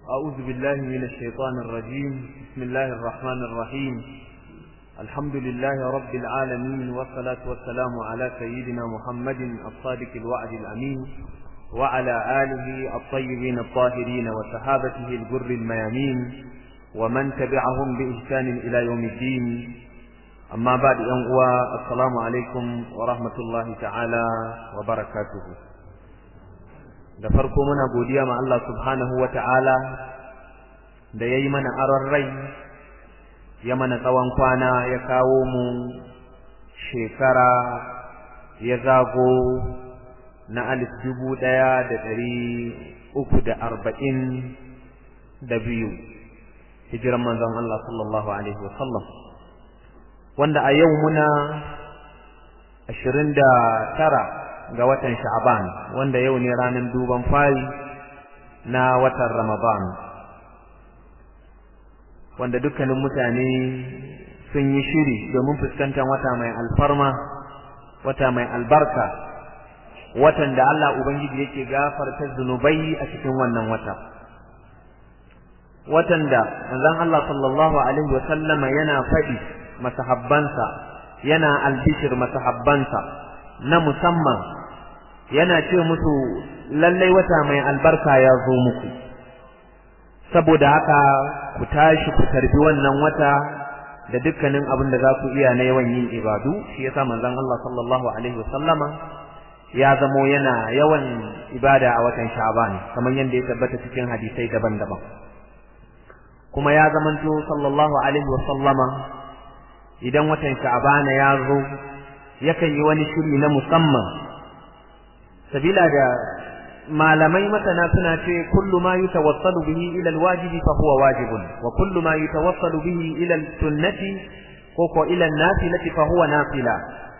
أعوذ بالله من الشيطان الرجيم بسم الله الرحمن الرحيم الحمد لله رب العالمين والصلاة والسلام على سيدنا محمد الصادق الوعد الأمين وعلى آله الطيبين الطاهرين وصحابته الجر الميامين ومن تبعهم بإحسان إلى يوم الدين أما بعد أنقوى السلام عليكم ورحمة الله تعالى وبركاته da farko muna godiya ma Allah subhanahu wa ta'ala da ya yi mana aron rai ya mana tsawon kwana ya kawo mu shekara ya zago na alif dubu ɗaya da ɗari uku da arba'in da biyu hijiran manzon Allah sallallahu alaihi wasallam wanda a yau muna ashirin da tara ga watan sha'aban wanda yau ne ranar duban fari na watan ramadan wanda dukkanin mutane sun yi shiri domin fuskantar wata mai alfarma wata mai albarka watan da Allah Ubangiji yake gafarta zunubai a cikin wannan wata watan da manzon Allah sallallahu alaihi wa sallama yana faɗi masahabbansa yana albishir masahabbansa na musamman yana ce musu lallai wata mai albarka ya zo muku saboda haka ku tashi ku tarbi wannan wata da dukkanin abin da za ku iya na yawan yin ibadu shi yasa manzon Allah sallallahu alaihi wasallama ya zamo yana yawan ibada a watan Sha'ban kamar yadda ya tabbata cikin hadisai daban-daban kuma ya zamanto sallallahu alaihi wasallama idan watan Sha'ban ya zo yakan yi wani shiri na musamman sabila da malamai masana suna ce kullu ma yutawassalu bihi ila alwajibi fa huwa wajibun wa kullu ma yutawassalu bihi ila sunnati ko ko ila nafilati fa huwa nafila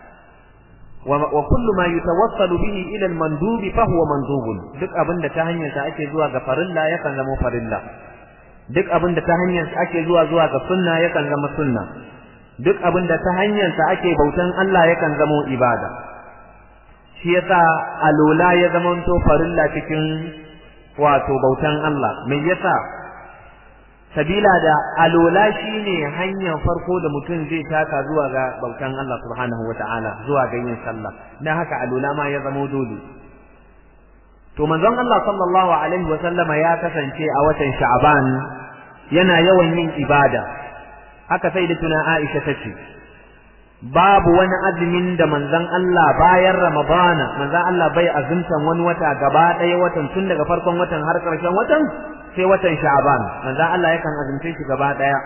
wa kullu ma yutawassalu bihi ila almandubi fa huwa mandubun duk abinda ta hanyar sa ake zuwa ga farilla yakan zama farilla duk abinda ta hanyar sa ake zuwa zuwa ga sunna yakan zama sunna duk abinda ta hanyar sa ake bautan Allah yakan zama ibada shi yasa alola ya zamanto farilla cikin wato bautan Allah me yasa sabila da alola shine hanyar farko da mutum zai taka zuwa ga bautan Allah subhanahu wataala zuwa ga yin sallah dan haka alola ma ya zama dole to manzon Allah sallallahu alaihi wasallama ya kasance a watan Sha'ban yana yawan yin ibada haka sai da tuna Aisha tace babu wani azumin da manzon Allah bayan Ramadana manzon Allah bai azumtan wani wata gaba ɗaya watan tun daga farkon watan har ƙarshen watan sai watan Sha'ban manzon Allah yakan azumce shi gaba ɗaya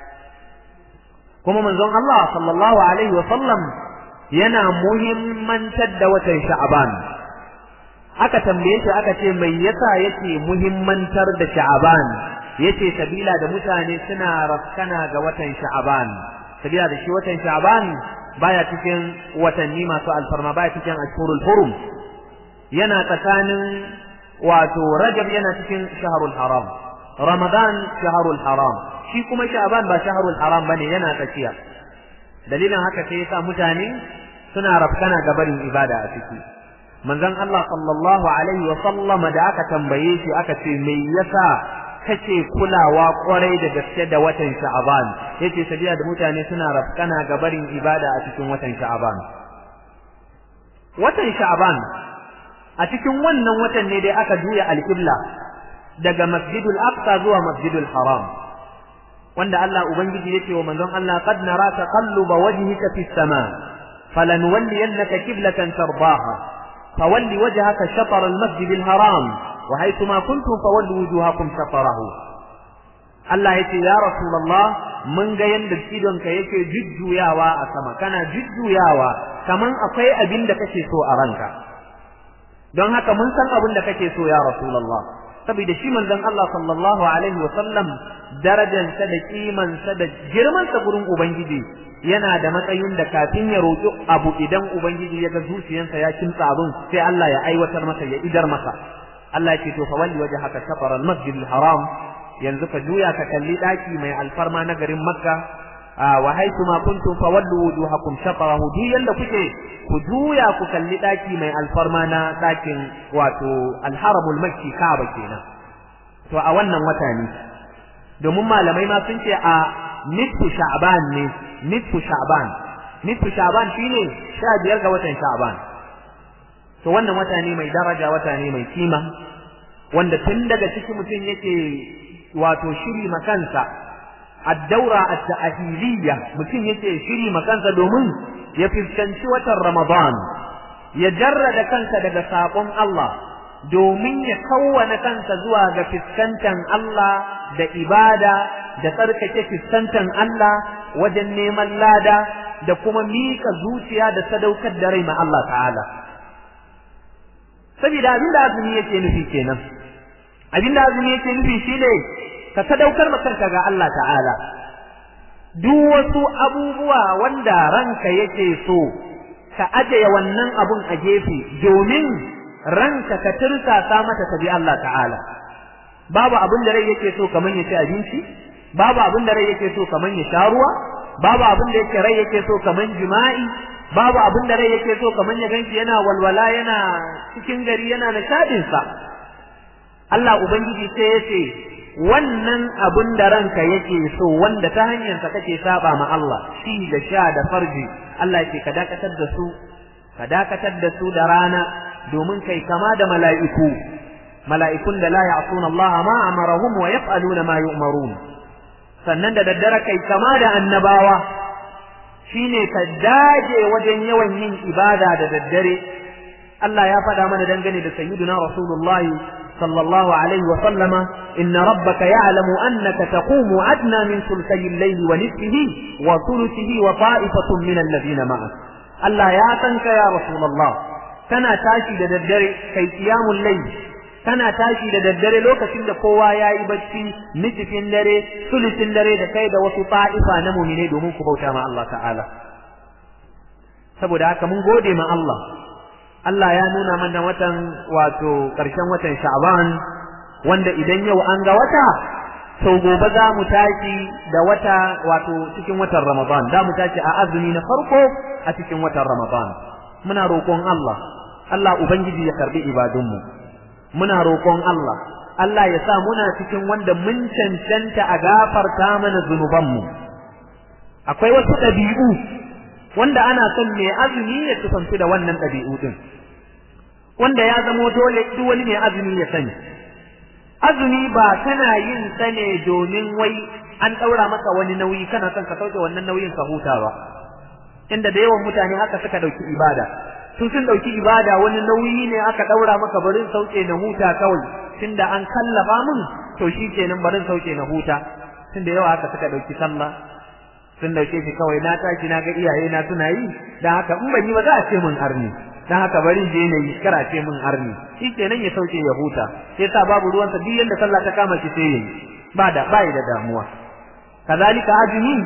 kuma manzon Allah sallallahu alaihi wa sallam yana muhimmantar da watan Sha'ban aka tambaye shi aka ce mai yasa yake muhimmantar da Sha'ban yace sabila da mutane suna raskana ga watan Sha'ban sabila da shi watan Sha'ban baya cikin watanni masu alfarma baya cikin ashhurul hurum yana tsakanin wato Rajab yana cikin shahrul haram Ramadan shahrul haram shi kuma Sha'ban ba shahrul haram bane yana tsakiya dalilin haka sai yasa mutane suna rafkana ga barin ibada a ciki manzon Allah sallallahu alaihi wa sallam da aka tambaye shi aka ce me yasa kake kulawa kwarai da gaske da watan Sha'ban yace sabiya da mutane suna rafkana ga barin ibada a cikin watan Sha'ban watan Sha'ban a cikin wannan watan ne dai aka juya alqibla daga Masjidul Aqsa zuwa Masjidul Haram wanda Allah ubangiji yake wa manzon Allah qad nara taqalluba wajhika fis sama falanuwalliyannaka qiblatan tardaha fawalli wajhaka shatr al-masjidil haram وحيثما كنتم فولوا وجوهكم شطره Allah ya ce, Ya Rasulallah, mun ga yadda idonka yake jujjuyawa a sama, kana jujjuyawa, kaman akwai abin da kake so a ranka. Don haka mun san abin da kake so, ya Rasulallah. Saboda shi manzon Allah sallallahu Alaihi wasallam darajansa da kimansa da girmansa gurin Ubangiji yana da matsayin da kafin ya roƙi abu idan Ubangiji ya ga zuciyarsa ya kimtsa abin sai Allah ya aiwatar masa ya idar masa. Allah ya ce to fa walli wajhaka shatr al-masjid al-haram yanzu ka juya ka kalli daki mai alfarma na garin Makka wa haythu ma kuntum fa wallu wujuhakum shatrahu duk yanda kuke ku juya ku kalli daki mai alfarma na dakin wato al-haramul makki Kaaba kenan to a wannan wata ne domin malamai ma sun ce a nisfu sha'ban ne nisfu sha'ban nisfu sha'ban shine sha biyar ga watan sha'ban to wannan wata ne mai daraja wata ne mai kima wanda tun daga ciki mutum yake wato shiri makansa addaura at-ta'hiliyya mutum yake shiri makansa domin ya fuskanci watan Ramadan ya jarrada kansa daga sabon Allah domin ya kawwana kansa zuwa ga fuskantan Allah da ibada da tsarkake fuskantan Allah wajen neman lada da kuma mika zuciya da sadaukar da rai ma Allah ta'ala saboda abin da azumi yake nufi kenan abin da azumi yake nufi shine ka sadaukar ma kanka ga Allah ta'ala duk wasu abubuwa wanda ranka yake so ka ajiye wannan abun a gefe domin ranka ka tursasa mata ta bi Allah ta'ala babu abin da rai yake so kaman ya ci abinci babu abin da rai yake so kaman ya sha ruwa babu abin da yake rai yake so kaman jima'i babu abin da rai yake so kaman ya ganki yana walwala yana cikin gari yana nishadin sa Allah ubangiji sai ya ce wannan abin da ranka yake so wanda ta hanyar sa kake saba ma Allah shi da sha da farji Allah yake ka dakatar da su ka dakatar da su da rana domin kai kama da mala'iku mala'ikun da la ya'suna Allah ma amarahum wa yaf'aluna ma yu'marun sannan da daddare kai kama da annabawa shine ka dage wajen yawan yin ibada da daddare Allah ya faɗa mana dangane da sayyiduna rasulullahi sallallahu alaihi wa sallama inna rabbaka ya'lamu annaka taqumu adna min thulthay al-layli wa nisfihi wa thuluthihi wa ta'ifatun min alladhina ma'ak Allah ya san ka ya rasulullah kana tashi da daddare kai qiyamul layl kana tashi da daddare lokacin da kowa yayi bacci nisfin dare sulusin dare da kai da wasu ta'ifa na mu'mine domin ku bauta ma Allah ta'ala saboda haka mun gode ma Allah Allah ya nuna mana watan wato ƙarshen watan Sha'ban wanda idan yau an ga wata sau gobe za mu tashi da wata wato cikin watan Ramadan za mu tashi a azumi na farko a cikin watan Ramadan muna roƙon Allah Allah ubangiji ya karbi ibadunmu muna roƙon Allah Allah ya sa muna cikin wanda mun cancanta a gafarta mana zunubanmu akwai wasu ɗabi'u wanda ana son mai azumi ya tufanci da wannan ɗabi'u din wanda ya zamo dole duk wani mai azumi ya sani azumi ba kana yin sa ne domin wai an ɗaura maka wani nauyi kana son ka sauke wannan nauyin ka huta ba inda da yawan mutane haka suka ɗauki ibada sun sun ɗauki ibada wani nauyi ne aka ɗaura maka barin sauke na huta kawai tunda an kallafa mun to shi kenan barin sauke na huta tunda yawa haka suka ɗauki sallah sun dauke shi kawai na tashi na ga iyaye na suna yi dan haka in ban yi ba za a ce mun arni dan haka bari je ne yi kara ce mun arni shikenan ya sauke ya huta sai sa babu ruwan sa duk yanda sallah ta kama shi sai yayi ba da bai da damuwa kazalika ajmi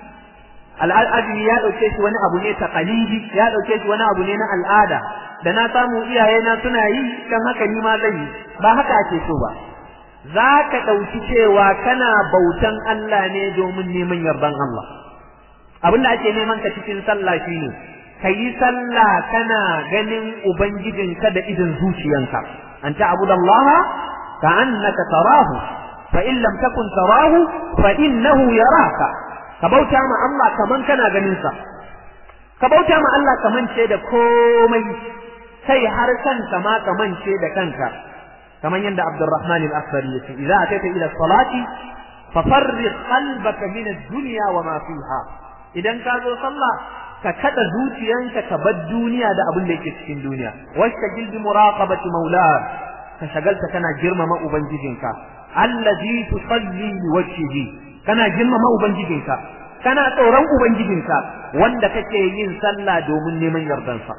al'ajmi ya dauke shi wani abu ne taqalidi ya dauke shi wani abu ne na al'ada da na samu iyaye na suna yi kan haka ni ma zan yi ba haka ake so ba za ka ɗauki cewa kana bautan Allah ne domin neman yardan Allah abin da ake neman ka cikin sallah shine ka yi sallah kana ganin ubangijinka da idin zuciyanka an ta'budallaha ka annaka tarahu fa in lam takun tarahu fa innahu yaraka ka bauta ma Allah kaman kana ganin sa ka bauta ma Allah kaman ce da komai sai har kanka ma kaman ce da kanka kaman yanda Abdurrahman al-Akhdari yace idza ataita ila salati fafarriq qalbaka min ad-dunya wa ma fiha idan ka zo sallah ka kada zuciyanka ka bar duniya da abin da yake cikin duniya wastagil bi muraqabati maula ka shagalta kana girmama ubangijinka allazi tusalli li wajhihi kana girmama ubangijinka kana tsoron ubangijinka wanda kake yin sallah domin neman yardansa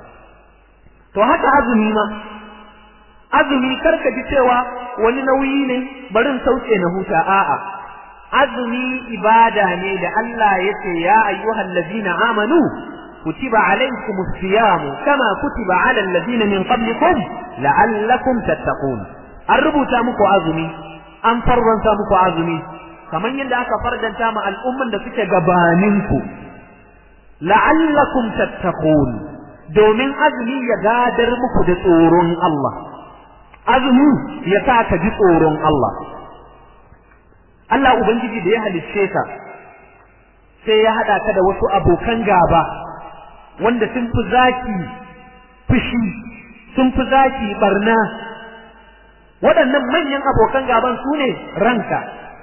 to haka azumi ma azumi karka ji cewa wani nauyi ne barin sauke na huta a'a azumi ibada ne da Allah yace ya ayyuhal ladina amanu kutiba alaykumus siyam kama kutiba alal ladina min qablikum la'allakum tattaqun an rubuta muku azumi an farwanta muku azumi kamar yadda aka fardanta ma al'umman da suke gabaninku la'allakum tattaqun domin azumi ya gadar muku da tsoron Allah azumi ya sa ka ji tsoron Allah Allah ubangiji da ya halicce ka sai ya hada ka da wasu abokan gaba wanda sun fi zaki fushi sun fi zaki barna waɗannan manyan abokan gaban su ne ranka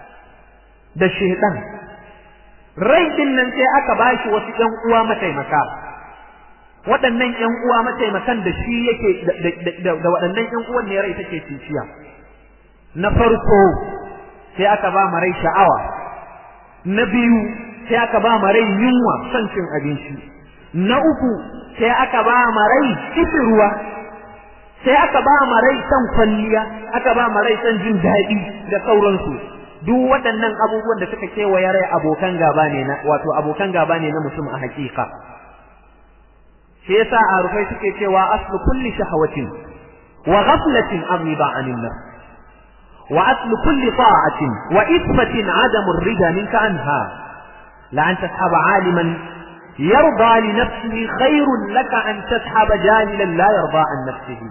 da shaidan rai din nan sai aka bashi wasu ƴan uwa mataimaka waɗannan ƴan uwa mataimakan da shi yake da waɗannan ƴan uwan ne rai take ciciya na farko sai aka ba ma rai sha'awa na biyu sai aka ba ma rai yunwa son cin abinci na uku sai aka ba ma rai ruwa sai aka ba ma rai son kwalliya aka ba ma rai son jin daɗi da sauransu duk waɗannan abubuwan da suka kewaye rai abokan gaba ne na wato abokan gaba ne na mutum a hakika shi yasa a rufai suke cewa aslu kulli shahawatin wa ghaflatin an riba anin nas wa aslu kulli ta'atin wa isbatin adamu rida minka anha la an tashaba aliman yarda li nafsihi khairun laka an tashaba jalilan la yarda an nafsihi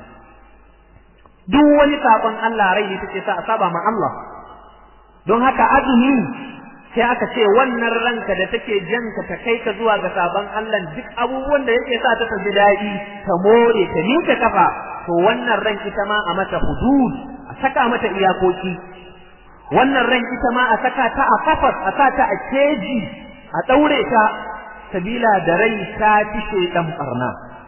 duk wani sabon Allah rai ne take sa a saba ma Allah don haka azumi sai aka ce wannan ranka da take janka ta kai ka zuwa ga sabon Allah duk abubuwan da yake sa ta tafi daɗi ta more ta ninka kafa to wannan ran ita ma a mata hudud a saka mata iyakoki wannan ran ita ma a saka ta a kafas a sa ta a keji a ɗaure ta sabila da rai ta fi ɗan ɓarna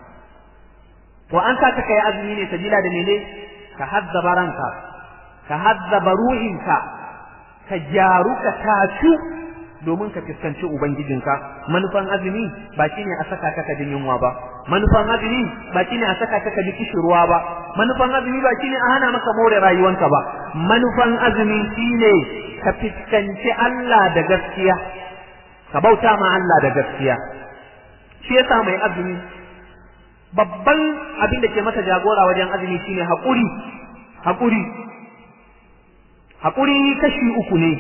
to an sa ta kai azumi ne sabila da mene ka hazzaba ranka ka hazzaba ruhinka ka gyaru ka tacu domin ka fuskanci ubangijinka manufan azumi ba shine a saka ka jin yunwa ba manufan azumi ba shine a saka ka ji kishirwa ba manufan azumi ba shine a hana maka more rayuwanka ba manufan azumi shine ka fuskanci Allah da gaskiya ka bauta ma Allah da gaskiya shi yasa mai azumi babban abin da ke masa jagora wajen azumi shine haƙuri haƙuri haƙuri kashi uku ne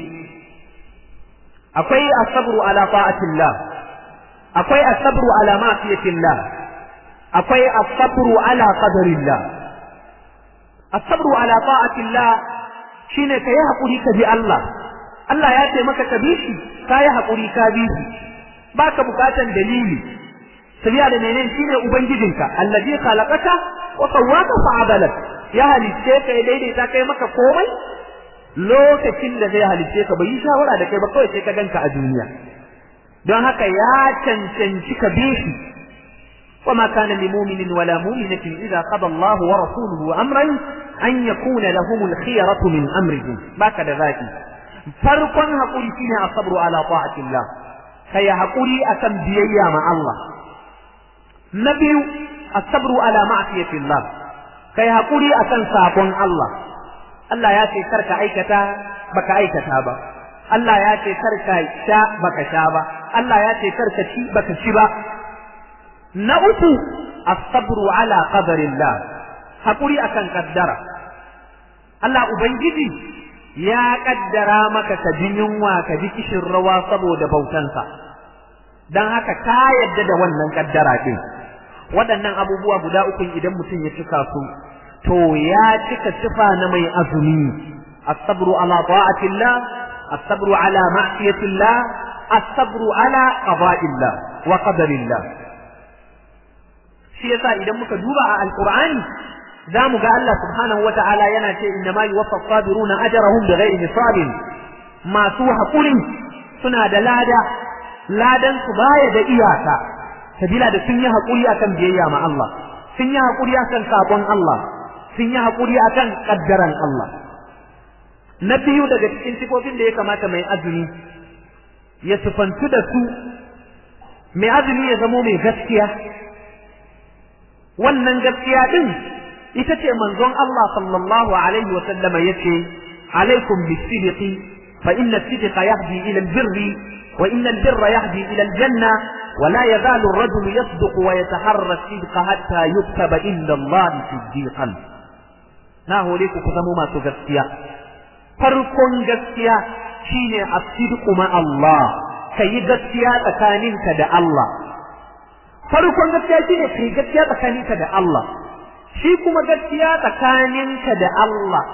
akwai asabru ala ta'atillah akwai asabru ala ma'siyatillah akwai asabru ala qadarillah asabru ala ta'atillah shine kai haƙuri ka bi Allah Allah ya ce maka ka bi shi kai haƙuri ka bi shi baka bukatan dalili sabiya da menene shine ubangijinka allazi khalaqaka wa sawwaka fa'adalak ya halicce ka daidaita kai maka komai lokacin da zai halicce ka bai yi shawara da kai ba kawai sai ka ganka a duniya don haka ya cancanci ka bi shi وما كان لمؤمن ولا مؤمنة إذا قضى الله ورسوله أمرا أن يكون لهم الخيرة من أمرهم باك ذلك فرقا هقولي فينا الصبر على طاعة الله كي هقولي أكم بيا مع الله نبي الصبر على معصية الله كي هقولي أكم ساقون الله Allah ya ce karka aikata baka aikata ba Allah ya ce karka sha baka sha ba Allah ya ce karka ci baka ci ba na uku as-sabru ala qadarillah hakuri akan kaddara Allah ubangiji ya kaddara maka ka ji yunwa ka ji kishin rawa saboda bautansa dan haka ka yadda da wannan kaddara din waɗannan abubuwa guda uku idan mutum ya cika su to ya cika sifa na mai azumi as-sabru ala ta'atillah as-sabru ala ma'siyatillah as-sabru ala qada'illah wa qadarillah shi yasa idan muka duba a alqur'ani zamu ga Allah subhanahu wata'ala yana ce inna ma yuwaffa as-sabiruna ajrahum bighairi hisabin masu hakuri suna da lada ladan su baya da iyaka sabila da sun yi hakuri akan biyayya ma Allah sun yi hakuri akan sabon Allah sun yi haƙuri a kan ƙaddaran Allah. Na biyu daga cikin sifofin da ya kamata mai azumi ya sufantu da su, mai azumi ya zamo mai gaskiya. Wannan gaskiya ɗin ita ce manzon Allah sallallahu Alaihi wasallama ya ce, Alaikum bisidiqi fa inna sidiqa yahdi ila albirri wa inna albirra yahdi ila aljanna ولا يزال الرجل يصدق ويتحرى الصدق حتى يكتب عند الله صديقا na hore ku ku zamo masu gaskiya farkon gaskiya shine as-sidqu ma Allah kai gaskiya tsakaninka da Allah farkon gaskiya shine kai gaskiya tsakaninka da Allah shi kuma gaskiya tsakaninka da Allah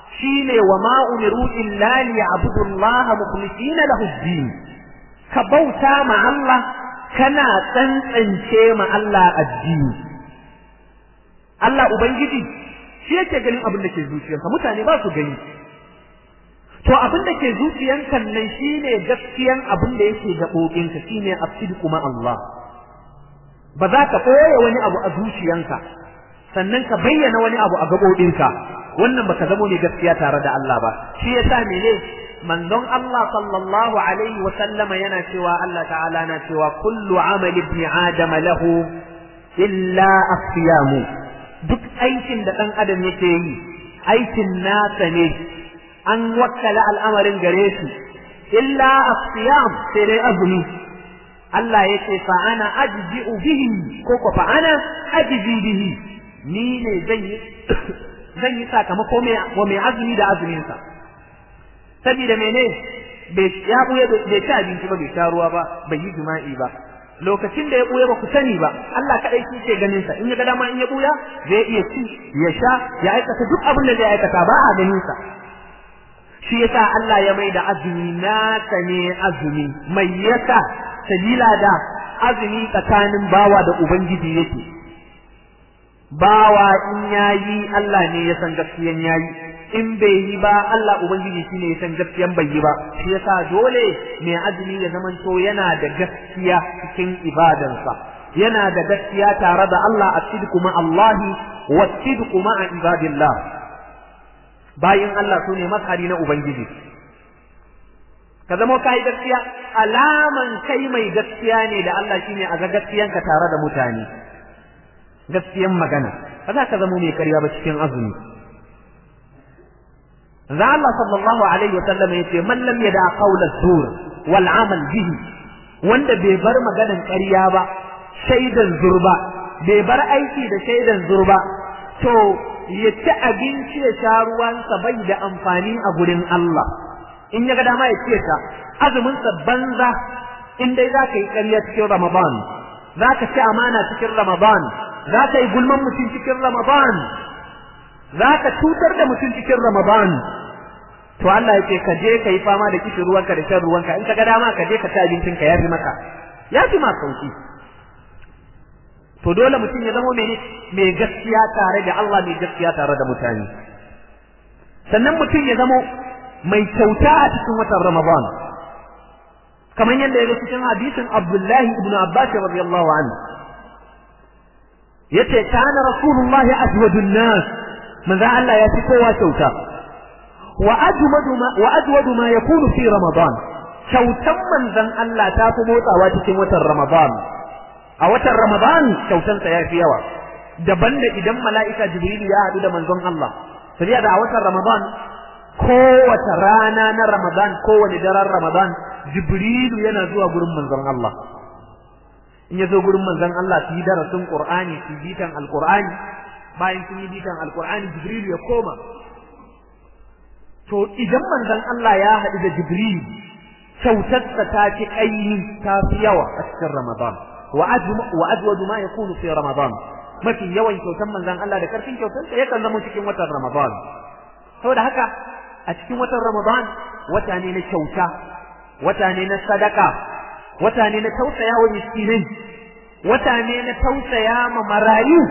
shine wa ma umiru illa liya'budu Allah mukhlisina lahu ad-din ka bauta ma Allah kana tsantsance ma Allah addini Allah ubangiji shi yake ganin abin da ke zuciyarka mutane ba su gani to abin da ke zuciyanka nan shine gaskiyan abin da yake gaɓoɓinka shine afsid kuma Allah ba za ka ɓoye wani abu a zuciyanka sannan ka bayyana wani abu a gaɓoɓinka wannan baka zamo ne gaskiya tare da Allah ba shi yasa mene manzon Allah sallallahu alaihi wa sallama yana cewa Allah ta'ala na cewa kullu amali ibn adam lahu illa asiyamu duk aikin da dan adam yake yi aikin nasa ne an wakkala al'amarin gare shi illa asiyam sai dai azumi Allah ya ce fa ana ajzi'u bihi ko ko fa ana ajzi bihi ni ne zan yi zan yi sakamako wa mai azumi da azumin sa saboda mene bai ya buye bai ci abinci ba bai sha ruwa ba bai yi jima'i ba lokacin da ya buya ba ku sani ba Allah kadai shi ke ganin sa in ya ga dama in ya buya zai iya ci ya sha ya aikata duk abin da zai aikata ba a ganin sa shi yasa Allah ya mai da azumi nasa ne azumi mai yasa sabila da azumi tsakanin bawa da ubangiji yake bawa in yayi Allah ne ya san gaskiyan yayi in bai yi ba Allah ubangiji shine ya san gaskiyan bai yi ba shi yasa dole mai azumi ya zamanto yana da gaskiya cikin ibadansa yana da gaskiya tare da Allah as-sidqu ma Allah wa as-sidqu ma ibadillah bayin Allah sune makari na ubangiji ka zama kai gaskiya alaman kai mai gaskiya ne da Allah shine a ga gaskiyanka tare da mutane gaskiyan magana ba za ka zama mai karya ba cikin azumi za Allah sallallahu alaihi wa sallam yace man lam yada qawla zur wal amal bihi wanda bai bar maganan ƙarya ba shaidan zurba bai bar aiki da shaidan zurba to ya ci abinci ya sha ruwansa bai da amfani a gurin Allah in ya ga dama ya ce ta azumin sa banza in dai za ka yi ƙarya cikin Ramadan za ka ci amana cikin Ramadan za ka yi gulman mutum cikin Ramadan za ka cutar da mutum cikin Ramadan to Allah ya ce ka je ka yi fama da kishin ruwanka da shan ruwanka in ka ga dama ka je ka ci abincin ka yafi maka yafi ma sauki to dole mutum ya zama mene mai gaskiya tare da Allah mai gaskiya tare da mutane sannan mutum ya zama mai kyauta a cikin watan Ramadan kamar yadda ya zo cikin hadisin Abdullahi ibn Abbas radiyallahu anhu yace kana rasulullahi aswadun nas manzo Allah ya fi kowa kyauta wa ajwadu ma wa ajwadu ma yakunu fi ramadan kyautan manzon Allah ta fi motsawa cikin watan ramadan a watan ramadan kyautan sa yafi yawa daban da idan mala'ika jibril ya hadu da manzon Allah sai da a watan ramadan kowace rana na ramadan kowane daren ramadan jibrilu yana zuwa gurin manzon Allah in ya zo gurin manzon Allah su yi darasin Qur'ani su yi bitan Al-Qur'ani bayan sun yi bitan Al-Qur'ani Jibril ya koma to idan manzon Allah ya haɗu da Jibril kyautarsa ta ci ƙaimi ta fi yawa a cikin Ramadan wa ajwadu ma yakunu fi Ramadan mafi yawan kyautar manzon Allah da karfin kyautarsa yakan zama cikin watan Ramadan saboda haka a cikin watan Ramadan wata ne na kyauta wata ne na sadaka wata ne na tausaya wa miskinai wata ne na tausaya ma marayu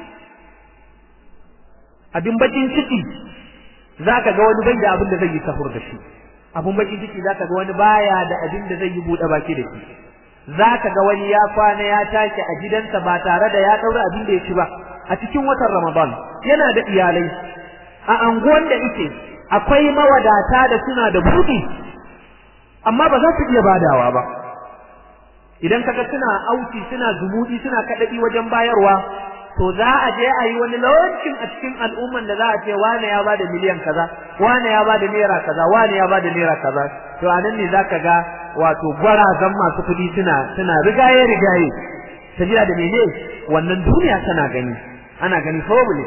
abin bakin ciki zaka ga wani bai da abin da zai yi sahur da shi abin bakin ciki zaka ga wani baya da abin da zai yi bude baki da shi zaka ga wani ya kwana ya tashi a gidansa ba tare da ya daura abin da ya ci ba a cikin watan Ramadan yana da iyalai a anguwan da yake akwai mawadata da suna da buɗi amma ba za su iya badawa ba idan kaga suna auki suna zumudi suna kadadi wajen bayarwa to za a je a yi wani lawancin a cikin al'umman da za a ce wane ya bada miliyan kaza wane ya bada naira kaza wane ya bada naira kaza to a nan ne zaka ga wato gwarazan masu kuɗi suna suna rigaye rigaye sabila da mene wannan duniya tana gani ana gani probably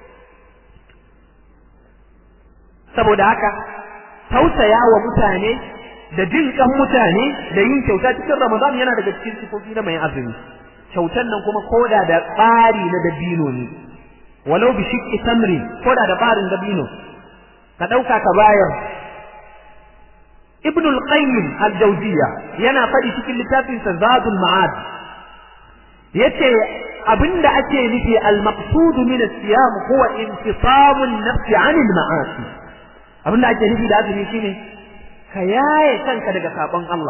saboda haka tausaya wa mutane da jin kan mutane da yin kyauta cikin Ramadan yana daga cikin sifofi na mai azumi kyautan nan kuma koda da tsari na dabino ne walau bi shiqqi tamri koda da barin dabino ka ɗauka ka bayar ibn al-qayyim al-jawziya yana faɗi cikin littafin sa zadul ma'ad yace abinda ake nufi al-maqsud min as-siyam huwa intisamu an-nafs 'an al-ma'asi abinda ake nufi da azumi shine ka yaye kanka daga sabon Allah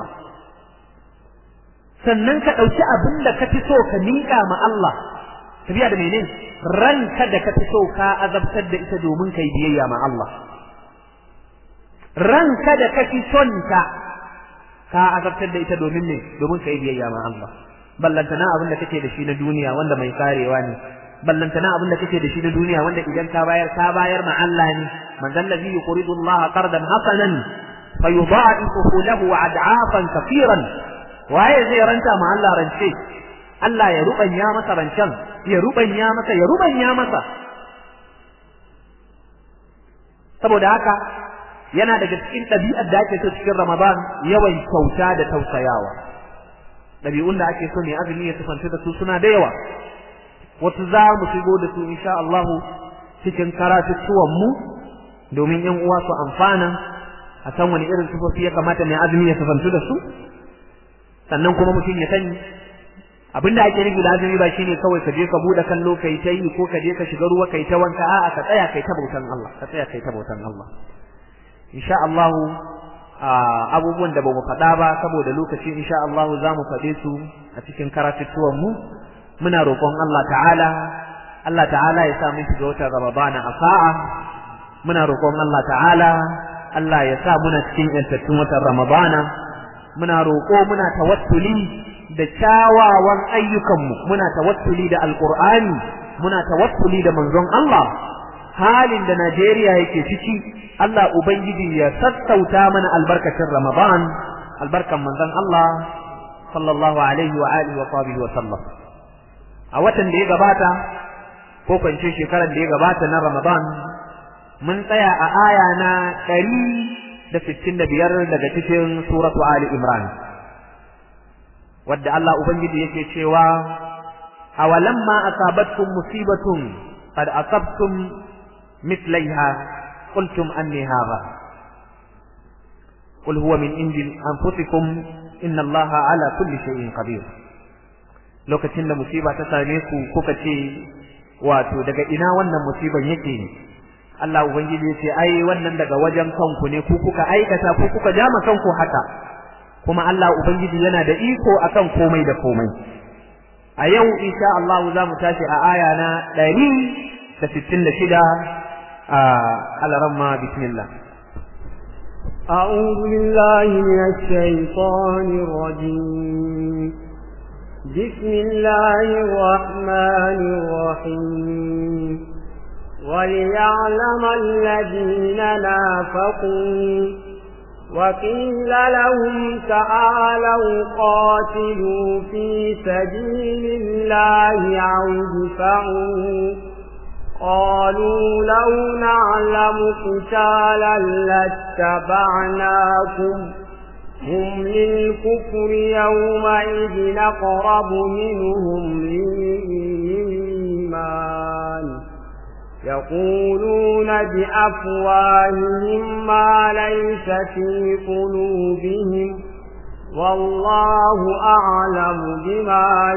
sannan ka ɗauki abin da ka fi so ka miƙa ma Allah tafiya da menene ranka da ka fi so ka azabtar da ita domin kai biyayya ma Allah ranka da ka fi son ta ka azabtar da ita domin ne domin kai biyayya ma Allah ballantana abin da kake da shi na duniya wanda mai karewa ne ballantana abin da kake da shi na duniya wanda idan ka bayar ka bayar ma Allah ne man zal ladhi yuridu Allah qardan hasanan fayudha'ifuhu lahu ad'afan kafiran waye zai ranta ma Allah rance Allah ya rubanya masa rancen ya rubanya masa ya rubanya masa saboda haka yana daga cikin ɗabi'ar da ake so cikin Ramadan yawan kyauta da tausayawa ɗabi'un da ake so ne azumi ya tufanta da su suna da yawa wasu za mu shigo da su insha Allah cikin karatuttuwan mu domin yan uwa su amfana a san wani irin sufofi ya kamata mai azumi ya tufantu da su sannan kuma mutum ya sani abinda ake nufi da azumi ba shine kawai ka je ka bude kallo kai ta yi ko ka je ka shiga ruwa kai ta wanka a'a ka tsaya kai ta bautan Allah ka tsaya kai ta bautan Allah insha Allah abubuwan da bamu faɗa ba saboda lokaci insha Allah za mu faɗe su a cikin karatuttuwan mu muna roƙon Allah ta'ala Allah ta'ala ya sa mu shiga watan Ramadana a sa'a muna roƙon Allah ta'ala Allah ya sa muna cikin yantattun watan Ramadana muna roƙo muna tawassuli da kyawawan ayyukanmu muna tawassuli da alqur'ani muna tawassuli da manzon Allah halin da Najeriya yake ciki Allah ubangiji ya sassauta mana albarkacin Ramadan albarkan manzon Allah sallallahu alaihi wa alihi wa sahbihi wa sallam a watan da ya gabata ko kwance shekarar da ya gabata na Ramadan mun tsaya a aya na ɗari da sittin da biyar daga cikin suratu Ali Imran wadda Allah Ubangiji yake cewa awalamma asabatkum musibatun qad asabtum mithlaiha qultum anni hadha qul huwa min indi anfusikum inna Allaha ala kulli shay'in qadir lokacin da musiba ta same ku kuka ce wato daga ina wannan musiban yake Allah Ubangiji ya ce ai wannan daga wajen kanku ne ku kuka aikata ku kuka jama kanku haka kuma Allah Ubangiji yana da iko akan komai da komai a yau insha Allah za mu tashi a aya na ɗari da sittin da shida a alaramma bismillah أعوذ بالله من الشيطان الرجيم بسم الله الرحمن الرحيم وليعلم الذين نافقوا وقيل لهم تعالوا قاتلوا في سبيل الله أو ادفعوا قالوا لو نعلم قتالا لاتبعناكم هم للكفر يومئذ أقرب منهم للإيمان يقولون بأفواههم ما ليس في قلوبهم والله أعلم بما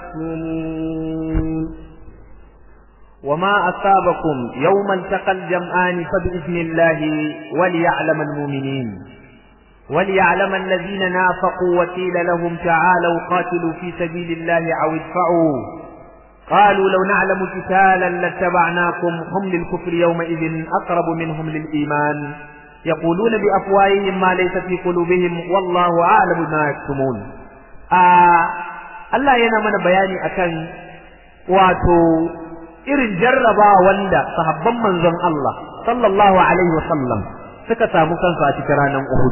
يكتمون وما أصابكم يوم التقى الجمعان فبإذن الله وليعلم المؤمنين وليعلم الذين نافقوا وقيل لهم تعالوا قاتلوا في سبيل الله أو ادفعوا قالوا لو نعلم قتالا لاتبعناكم هم للكفر يومئذ أقرب منهم للإيمان يقولون بأفواههم ما ليس في قلوبهم والله أعلم ما يكتمون آه الله yana mana bayani akan wato irin jarraba wanda sahabban manzon Allah sallallahu alaihi wasallam suka samu kansu a cikin ranar Uhud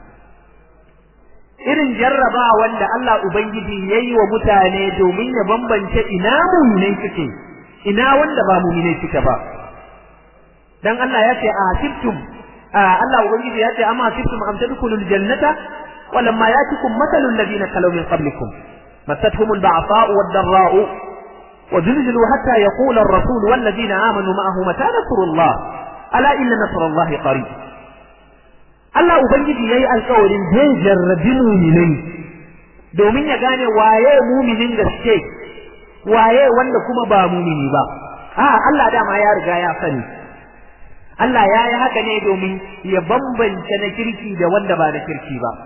irin jarraba wanda Allah Ubangiji ya yi wa mutane domin ya bambance ina muminai suke ina wanda ba muminai suke ba dan Allah ya ce a siftum Allah Ubangiji ya ce amma siftum am tadkhulul jannata walamma yatikum mathalul ladina kalaw min qablikum massatuhum al-ba'sa'u wad-dharra'u وزلزلوا حتى يقول الرسول والذين آمنوا معه متى نصر الله ala inna nasrallahi qarib Allah ubangiji yayi alƙawarin zai jarrabi mu'minai domin ya gane waye mu'minin gaske waye wanda kuma ba mu'mini ba a Allah dama ya riga ya sani Allah ya yi haka ne domin ya bambance na kirki da wanda ba na kirki ba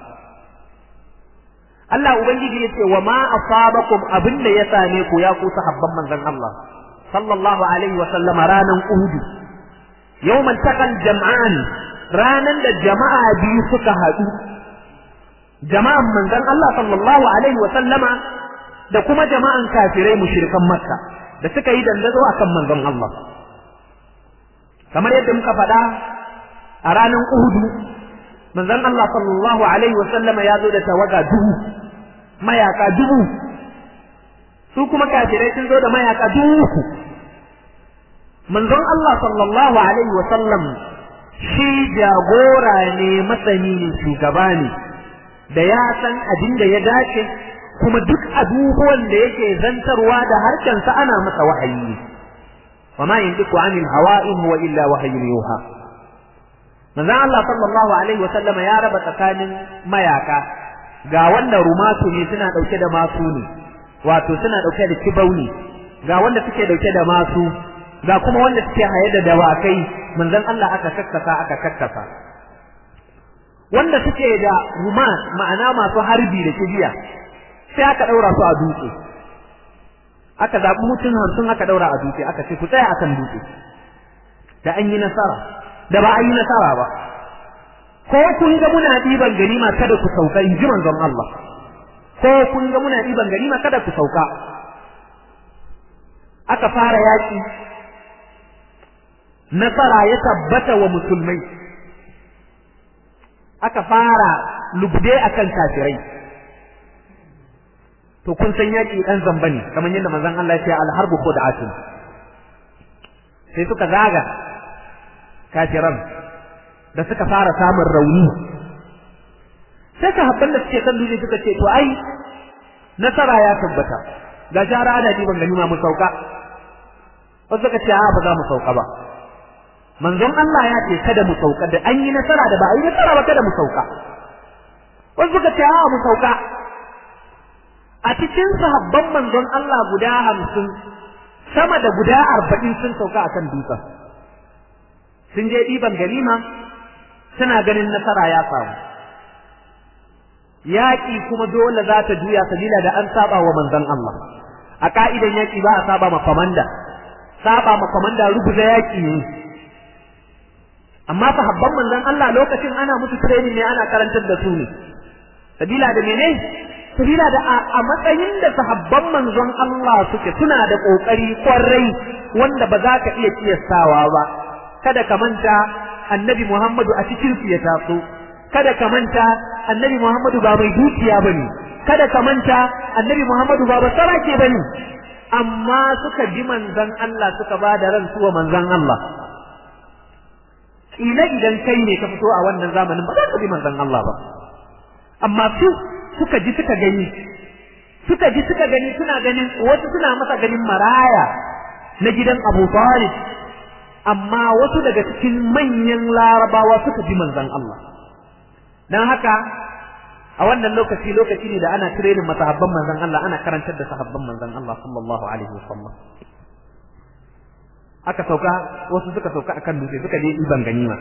Allah ubangiji ya ce wa ma asabakum abinda ya same ku ya ku sahabban manzon Allah sallallahu alaihi wa sallama ranan Uhud yawmal taqal jam'an ranan da jama'a biyu suka haɗu jama'an manzon Allah sallallahu alaihi wa sallama da kuma jama'an kafirai mushrikan Makka da suka yi dandazo akan manzon Allah kamar yadda muka faɗa a ranan Uhud manzon Allah sallallahu alaihi wa sallama ya zo da tawaga dubu mayaka dubu su kuma kafirai sun zo da mayaka dubu manzon Allah sallallahu alaihi wa sallam shi jagora ne masani ne shugaba ne da ya san abin da ya dace kuma duk abubuwan da yake zantarwa da harshensa ana masa wahayi wa ma yantiqu anil hawa in huwa illa wahyun yuha manzon Allah sallallahu alaihi wa sallam ya raba tsakanin mayaka ga wanda rumatu ne suna dauke da masu ne wato suna dauke da kibau ne ga wanda suke dauke da masu ga kuma wanda suke haye da dawakai manzon Allah aka kakkasa aka kakkasa wanda suke da rumat ma'ana masu harbi da kibiya sai aka daura su a dutse aka zabi mutum hamsin aka daura a dutse aka ce ku tsaya akan dutse da an yi nasara da ba an yi nasara ba ko kun ga muna ɗiban ganima kada ku sauka in ji manzon Allah ko kun ga muna ɗiban ganima kada ku sauka aka fara yaƙi nasara ya tabbata wa musulmai aka fara lubde akan kafirai to kun san yaƙi ɗan zamba ne kamar yadda manzon Allah ya ce alharbu khud'atun sai suka zaga kafiran da suka fara samun rauni sai sahabban da suke kan dutse suka ce to ai nasara ya tabbata ga jara ana diban ganima mu sauka wasu suka ce a ba za mu sauka ba manzon Allah ya ce kada mu sauka da an yi nasara da ba a yi nasara ba kada mu sauka wasu suka ce a mu sauka a cikin sahabban manzon Allah guda hamsin sama da guda arba'in sun sauka akan dutsen sun je ɗiban ganima suna ganin nasara ya samu yaƙi kuma dole za ta juya sabila da an saba wa manzon Allah a ka'idan yaƙi ba a saba ma komanda saba ma komanda rubuta yaƙi ne amma sahabban manzon Allah lokacin ana musu training ne ana karantar da su ne sabila da mene sabila da a matsayin da sahabban manzon Allah suke suna da kokari kwarai wanda ba za ka iya kiyastawa ba kada ka manta annabi Muhammadu a cikin su ya taso kada ka manta annabi Muhammadu ba mai dukiya bane kada ka manta annabi Muhammadu ba basarake bane amma suka ji manzon Allah suka ba da ran wa manzon Allah kila idan kai ne ka fito a wannan zamanin ba za ka bi manzon Allah ba amma su suka ji suka gani suka ji suka gani suna ganin wasu suna masa ganin maraya na gidan Abu Talib amma wasu daga cikin manyan larabawa suka ji manzon Allah dan haka a wannan lokaci lokaci ne da ana training masahabban manzon Allah ana karantar da sahabban manzon Allah sallallahu alaihi wasallam aka sauka wasu suka sauka akan dutse suka je iban ganima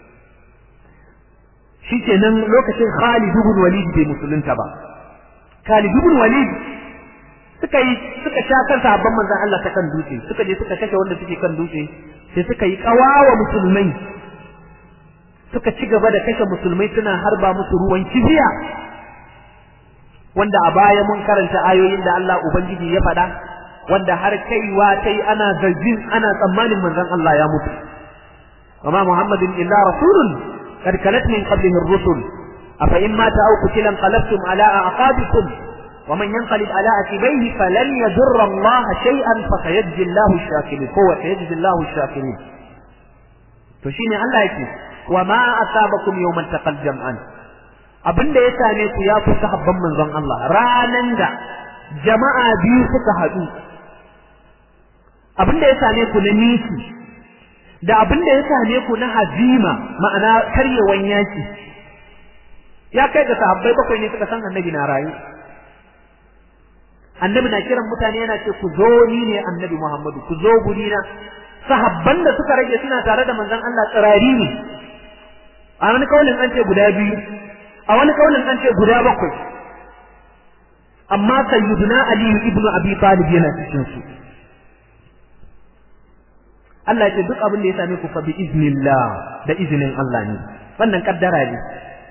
shikenan lokacin Khalid ibn Walid bai musulunta ba Khalid ibn Walid suka yi suka sha kan sahabban manzon Allah ta kan dutse suka je suka kashe wanda suke kan dutse sai suka yi kawawa musulmai suka ci gaba da kashe musulmai suna harba musu ruwan kibiya wanda a baya mun karanta ayoyin da Allah ubangiji ya faɗa wanda har kaiwa ta yi ana zargin ana tsammanin manzon Allah ya mutu وما محمد إلا رسول قد كلت من قبله الرسل أفإن مات أو قتل انقلبتم على أعقابكم ومن ينقلب على عقبيه فلن يضر الله شيئا فسيجزي الله الشاكرين هو سيجزي الله الشاكرين فشيني الله يكي وما أصابكم يوم التقى الجمعان abin da ya same ku ya fi sahabban manzon Allah ranan da jama'a biyu suka haɗu abin da ya same ku na nisi da abin da ya same ku na hazima ma'ana karyewan yaki ya kai ga sahabbai bakwai ne suka san annabi na rayu annabi na kiran mutane yana ce ku zo ni ne annabi Muhammadu ku zo guri na sahabban da suka rage suna tare da manzon Allah tsirari ne a wani kaulin an ce guda biyu a wani kaulin an ce guda bakwai amma sayyiduna Ali ibn Abi Talib yana cikin su Allah ya ce duk abin da ya same ku fa bi iznillah da izinin Allah ne wannan kaddara ne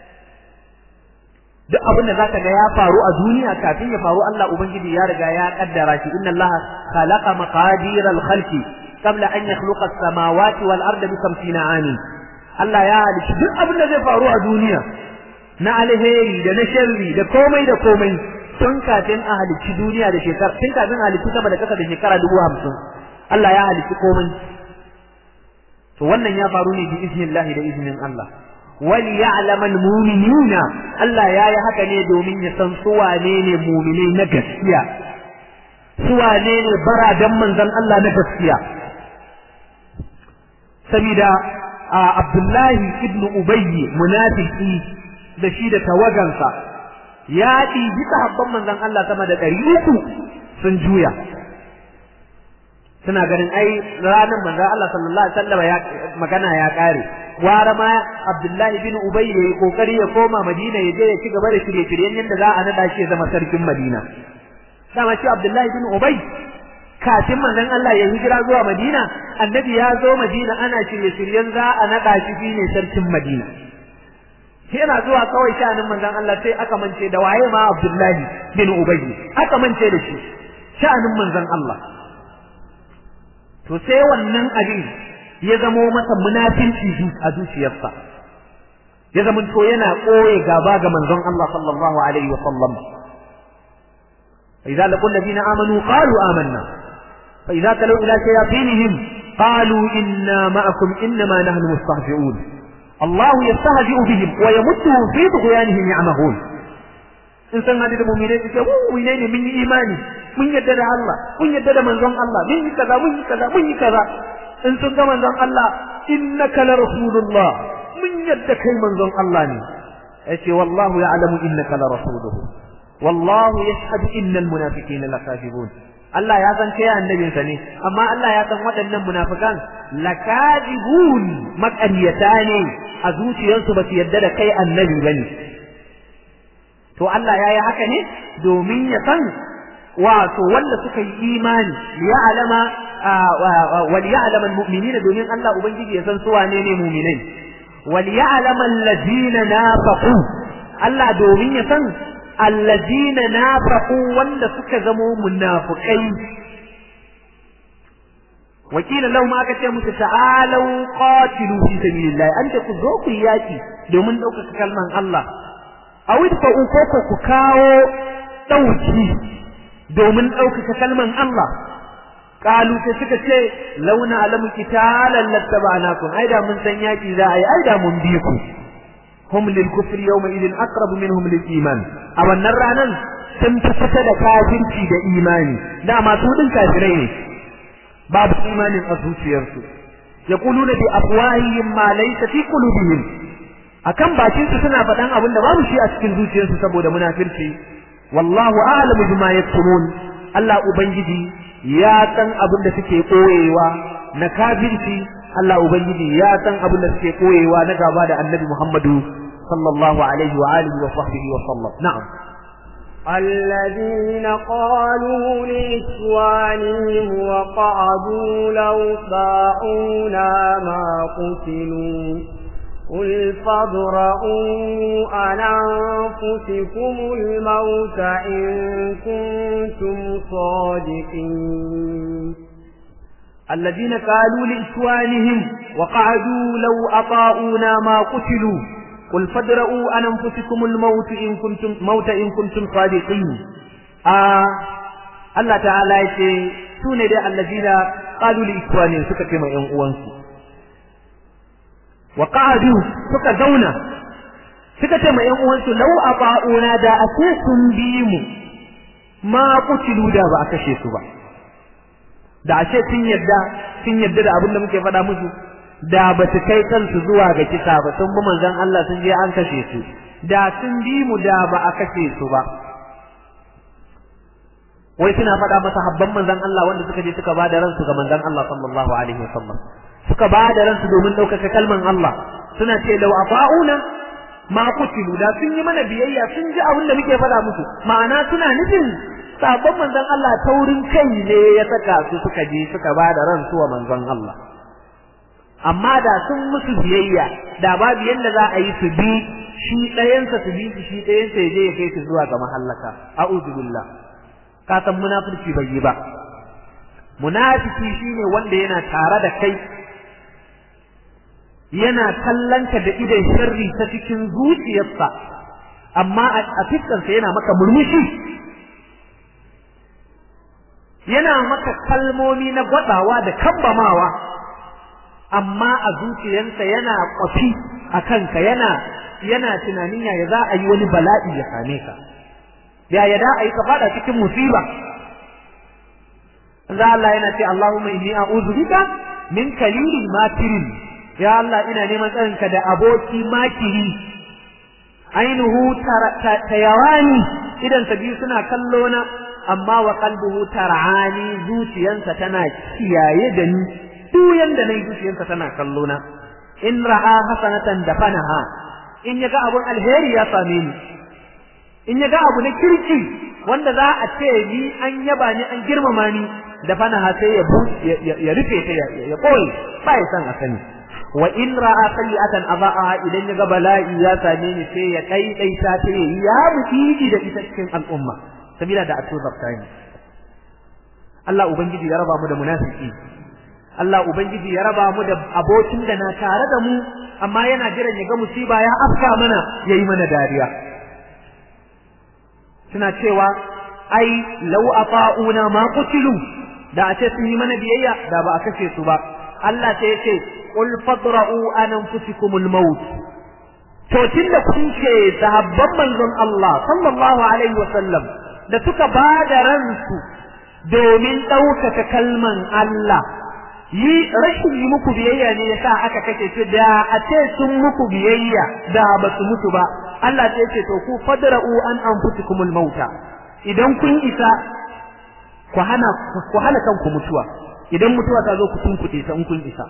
duk abin da zaka ga ya faru a duniya kafin ya faru Allah ubangiji ya riga ya kaddara shi inna Allah khalaqa maqadir al-khalqi qabla an yakhluqa as-samawati wal arda bi 50 amin Allah ya halitta duk abin da zai faru a duniya na alheri da na sharri da komai da komai tun kafin a halicci duniya da shekara tun kafin a halicci sama da kasa da shekara dubu hamsin Allah ya halicci komai to wannan ya faru ne bi iznillahi da iznin Allah wali ya'lam almu'minina Allah ya yi haka ne domin ya san su wane ne mu'minai na gaskiya su wane ne baradan manzon Allah na gaskiya saboda Abdullahi ibn Ubayy munafiki da shi da tawagansa ya ɗibi sahabban manzon Allah sama da ɗari uku sun juya suna ganin ai ranar manzo Allah sallallahu alaihi wasallam ya magana ya kare gwara ma Abdullahi bin Ubay yayi kokari ya koma Madina ya je ya ci gaba da shirye-shiryen yadda za a nada shi ya zama sarkin Madina dama shi Abdullahi bin Ubay kafin manzon Allah ya hijira zuwa Madina annabi ya zo Madina ana shirye-shiryen za a nada shi shine sarkin Madina yana zuwa kawai sha'anin manzon Allah sai aka mance da waye ma Abdullahi bin Ubay aka mance da shi sha'anin manzon Allah to sai wannan abin ya zamo masa munafinci a zuciyarsa ya zama to yana koye gaba ga manzon Allah sallallahu alaihi wa sallam idza laqul ladina amanu qalu amanna fa idza talu ila shayatinihim qalu inna ma'akum innama nahnu mustahzi'un Allah yastahzi'u bihim wa yamudduhum fi tughyanihim ya'mahun in san hadisi mu'mine su ce mu ne mun yi imani mun yadda da Allah mun yadda da manzon Allah mun yi kaza mun yi kaza mun yi kaza in sun ga manzon Allah innaka la rasulullah mun yadda kai manzon Allah ne yace wallahu ya'lamu innaka la rasuluhu wallahu yashhadu innal munafiqina lakazibun Allah ya san kai annabin sa ne amma Allah ya san waɗannan munafikan lakazibun maƙaryata ne a zuciyarsu ba su yadda da kai annabi bane to Allah ya yi haka ne domin ya san wato wanda suka yi imani ya alama wal ya'lam al mu'minina domin Allah ubangiji ya san su wane ne mu'minai wal ya'lam allazina nafaqu Allah domin ya san allazina nafaqu wanda suka zamo munafikai wakila lau ma aka ce musu ta'alau qatilu fi sabilillah an ce ku zo ku yaki domin ɗaukaka kalman Allah a wadda ko ku kawo ɗauki domin ɗaukaka kalman Allah kalu sai suka ce launa alamu kitalan lattaba'nakum ai da mun san yaki za a yi ai da mun bi ku hum lil kufri yawma idin aqrabu minhum lil iman a wannan ranan sun fi fita da kafirci da imani dama su din kafirai ne babu imanin a zuciyarsu yaquluna bi afwahihim ma laysa fi qulubihim akan bakin su suna faɗan abin da babu shi a cikin zuciyarsu saboda munafirci wallahu a'lamu bima yaktumun Allah ubangiji ya san abin da suke koyewa na kafirci Allah ubangiji ya san abin da suke koyewa na gaba da Annabi Muhammadu sallallahu alaihi wa alihi wa sahbihi wa sallam na'am الذين قالوا لإخوانهم وقعدوا لو طاعونا ما قتلوا قل فاضرؤوا عن أنفسكم الموت إن كنتم صادقين الذين قالوا لإخوانهم وقعدوا لو أطاؤونا ما قتلوا قل فاضرؤوا عن أنفسكم الموت إن كنتم موت إن كنتم صادقين آه الله تعالى يقول سوني الذين قالوا لإخوانهم سكتما ينقوانسوا wa qa'adu suka zauna suka ce ma ƴan uwansu law ata'una da ake sun bi mu ma kutilu da ba a kashe su ba da ashe sun yadda sun yadda da abin da muke faɗa musu da ba su kai kansu zuwa ga kisa ba sun bi manzon Allah sun je an kashe su da sun bi mu da ba a kashe su ba wai suna faɗa masa habban manzon Allah wanda suka je suka bada ransu ga manzon Allah sallallahu alaihi wasallam suka bada ransu domin ɗaukaka kalman Allah suna ce lau afa'una ma kutilu da sun yi mana biyayya sun ji abin da muke faɗa musu ma'ana suna nufin sabon manzon Allah taurin kai ne ya saka su suka je suka bada ransu wa manzon Allah amma da sun musu biyayya da babu yadda za a yi su bi shi ɗayansa su bi su shi ɗayansa ya je ya kai su zuwa ga mahallaka a'udhu billah ka san munafurci bai yi ba munafiki shine wanda yana tare da kai yana kallonka da idan sharri ta cikin zuciyarsa amma a fiskansa yana maka murmushi yana maka kalmomi na gwadawa da kambamawa amma a zuciyarsa yana kwafi a kanka yana yana tunanin yaya za a yi wani bala'i ya same ka yaya da a yi ka fada cikin musiba za Allah yana ce Allahumma inni a'udhu bika min kalilin makirin ya Allah ina neman tsarinka da aboki makiri ainihu tayawani idan sa biyu suna kallo na amma wa qalbuhu tar'ani zuciyansa tana kiyaye da ni duk yanda nayi zuciyansa tana kallo na in ra'a hasanatan dafanaha in yaga abun alheri ya same ni in yaga abu na kirki wanda za a ce ni an yaba ni an girmama ni dafanaha sai ya ya rufe ta ya koyi ba ya san a sani wa in ra'a sayyi'atan adha'aha idan yaga bala'i ya same ni sai ya daidaita ta ya mutiji da ita cikin al'umma sabila da atubar tani Allah ubangiji ya raba mu da munafiki Allah ubangiji ya raba mu da abokin da na tare da mu amma yana jiran ya ga musiba ya afka mana yayi mana dariya suna cewa ai law ata'una ma qutilu da a ce sun yi mana biyayya da ba a kashe su ba Allah sai ya ce qul fadra'u an anfusikumul maut to tunda kun ce sahabban manzon Allah sallallahu alaihi wasallam da suka ba da ransu domin ɗaukaka kalman Allah yi rashin yi muku biyayya ne yasa aka kashe su da a ce sun muku biyayya da ba su mutu ba Allah sai ce to ku fadra'u an anfusikumul mauta idan kun isa ku hana ku hana kanku mutuwa idan mutuwa ta zo ku tunkuɗe ta in kun isa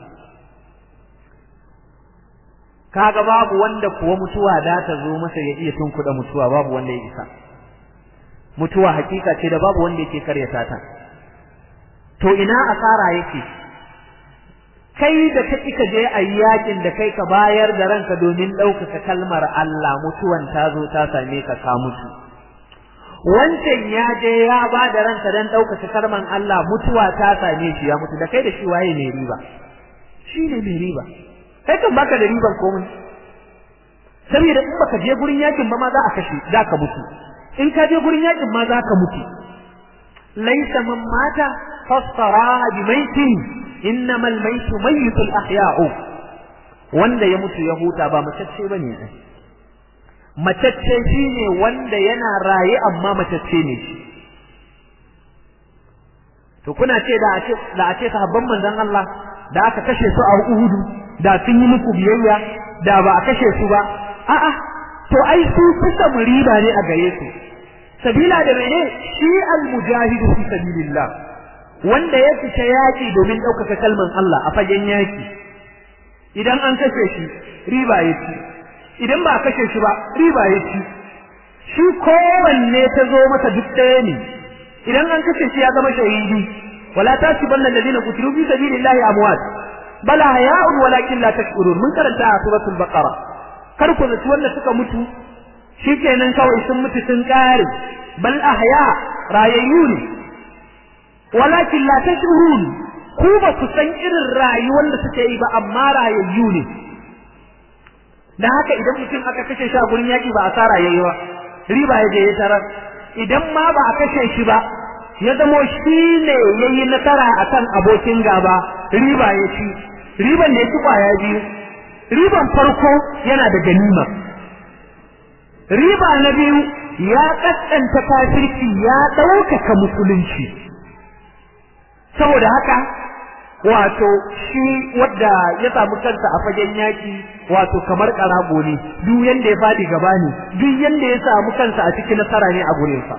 kaga babu wanda kuwa mutuwa da ta zo masa ya iya tunkuɗa mutuwa babu wanda ya isa mutuwa hakika ce da babu wanda yake karyata ta to ina asara yake kai da ka ka je a yakin da kai ka bayar da ranka domin ɗaukaka kalmar Allah mutuwan ta zo ta same ka ka mutu wancan ya je ya ba da ranka don ɗaukaka kalmar Allah mutuwa ta same shi ya mutu da kai da shi waye mai riba shi ne mai riba kai kan baka da riban komai saboda in baka je gurin yakin ba ma za a kashe za ka mutu in ka je gurin yakin ma za ka mutu laisa man mata fassara bi maitin innamal maitu mayyitul ahya'u wanda ya mutu ya huta ba matacce bane ai matacce shine wanda yana raye amma matacce ne shi to kuna ce da a ce da a ce sahabban manzon Allah da aka kashe su a Uhudu da sun yi muku biyayya da ba a kashe su ba a'a to ai su kusa riba ne a gare su sabila da mene shi al-mujahidu fi sabilillah wanda ya fita yaki domin ɗaukaka kalman Allah a fagen yaki idan an kashe shi riba ya ci idan ba a kashe shi ba riba ya ci shi kowanne ta zo masa duk ɗaya ne idan an kashe shi ya zama shahidi wala tasibanna alladhina qutilu fi sabilillahi amwat bala haya'un walakin la tashkurun mun karanta a suratul baqara kar ku zaci wanda suka mutu shikenan kawai sun mutu sun kare bal ahya rayayyu ne walakin la tashkurun ku ba ku san irin rayuwar da suke yi ba amma rayayyu ne dan haka idan mutum aka kashe shi a gurin yaki ba asara yayi ba riba ya je ya tarar idan ma ba a kashe shi ba ya zamo shi ne yayi nasara akan abokin gaba riba ya ci riban da ya ci kwaya biyu riban farko yana da ganima riba na biyu ya kaskanta kafirci ya ɗaukaka musulunci saboda haka wato shi wadda ya samu kansa a fagen yaki wato kamar karago ne duk yanda ya fadi gaba ne duk yanda ya samu kansa a cikin nasara ne a gurinsa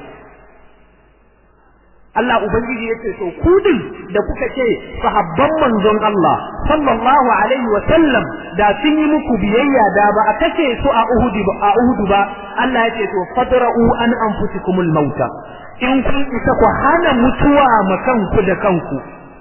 Allah Ubangiji ya ce to ku din da kuka ce sahabban manzon Allah sallallahu alaihi wa sallam da sun yi muku biyayya da ba a kace su a Uhud ba a Uhud ba Allah ya ce to fadra'u an anfusikumul mauta in kun isa ku hana mutuwa ma kanku da kanku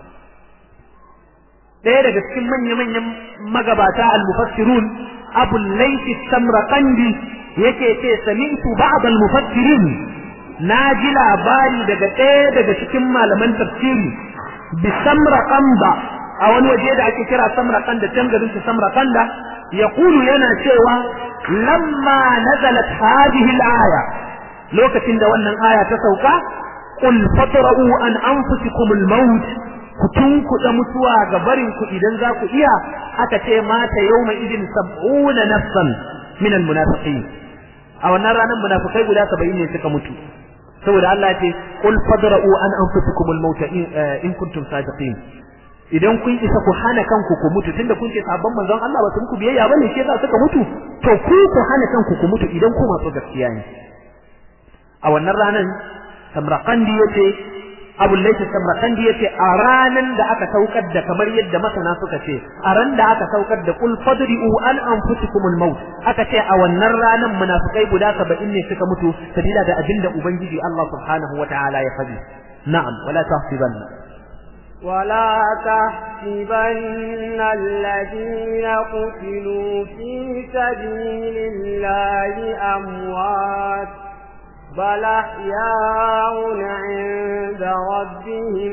ɗaya daga cikin manya-manyan magabata al-mufassirun Abu Layth Samraqandi yake ce sami'tu ba'd al-mufassirin na ji labari daga ɗaya daga cikin malaman tafsiri bi samraqanda a wani waje da ake kira samraqanda can garin su samraqanda yaqulu yana cewa lamma nazalat hadhihi al-aya lokacin da wannan aya ta sauka qul fatra'u an anfusikum al-maut ku tunkuɗa mutuwa ga barin ku idan za ku iya aka ce mata yawma idin sab'una nafsan min al-munafiqin a wannan ranar munafikai guda 70 ne suka mutu saboda Allah ce qul fadra'u an anfusikum al-maut in kuntum sadiqin idan kun isa ku hana kanku ku mutu tunda kun ce sabon manzon Allah ba su muku biyayya bane shi yasa suka mutu to ku ku hana kanku ku mutu idan ku masu gaskiya ne a wannan ranar Samraqandi yace Abu Layth Samraqandi yace a ranan da aka saukar da kamar yadda masana suka ce a ran da aka saukar da qul fadri'u an anfusikum al-maut aka ce a wannan ranan munafikai guda 70 ne suka mutu sabila da abinda ubangiji Allah subhanahu wataala ya faɗi na'am wala tahsibanna ولا تحسبن الذين قتلوا في سبيل الله أموات بل أحياء عند ربهم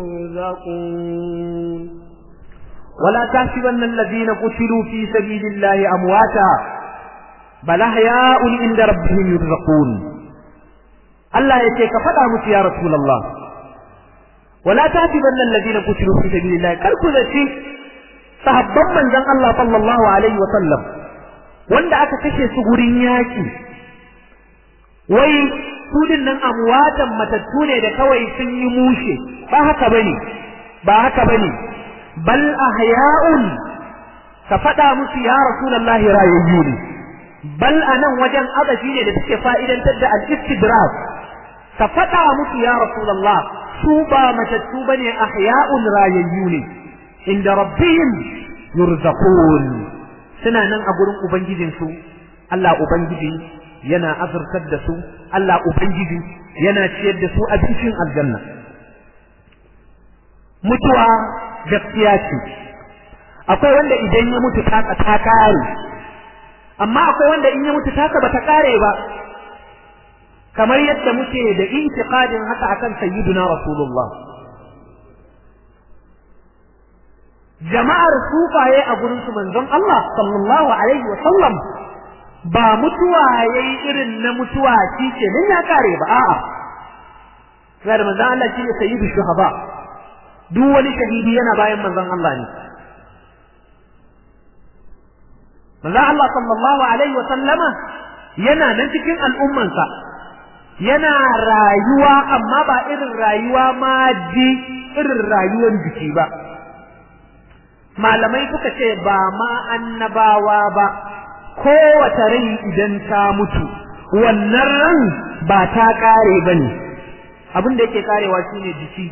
يرزقون ولا تحسبن الذين قتلوا في سبيل الله أمواتا بل أحياء عند ربهم يرزقون الله يتيك فدا مت يا رسول الله ولا تحسبن الذين قتلوا في سبيل الله كالكو ذاتي sahabban manzon Allah sallallahu alaihi wa sallam wanda aka kashe su gurin yaki wai su nan amwatan matattu ne da kawai sun yi mushe ba haka bane ba haka bane bal ahya'un ka faɗa musu ya rasulullahi rayayyu ne bal anan wajen agaji ne da suke fa'idantar da al-istidrak ka faɗa musu ya rasulullah su ba matattu bane ahya'un rayayyu ne inda rabbihim yurzaqun suna nan a gurin ubangijinsu Allah ubangiji yana azurtar da su Allah ubangiji yana ciyar da su abincin aljanna mutuwa gaskiya ce akwai wanda idan ya mutu taka ta kare amma akwai wanda in ya mutu taka bata kare ba kamar yadda muke da intiqadin haka akan sayyiduna rasulullah jama'ar sufaye a gurin su manzon Allah sallallahu alaihi wa sallam ba mutuwa yayi irin na mutuwa shi ke nan ya kare ba a'a sai da manzon Allah shine sayyidu shuhaba duk wani shahidi yana bayan manzon Allah ne manzon Allah sallallahu alaihi wa sallama yana nan cikin al'ummansa yana rayuwa amma ba irin rayuwa ma ji irin rayuwar jiki ba malamai suka ce ba ma annabawa ba kowace rai idan ta mutu wannan ran ba ta kare ba ne abin da yake karewa shine jiki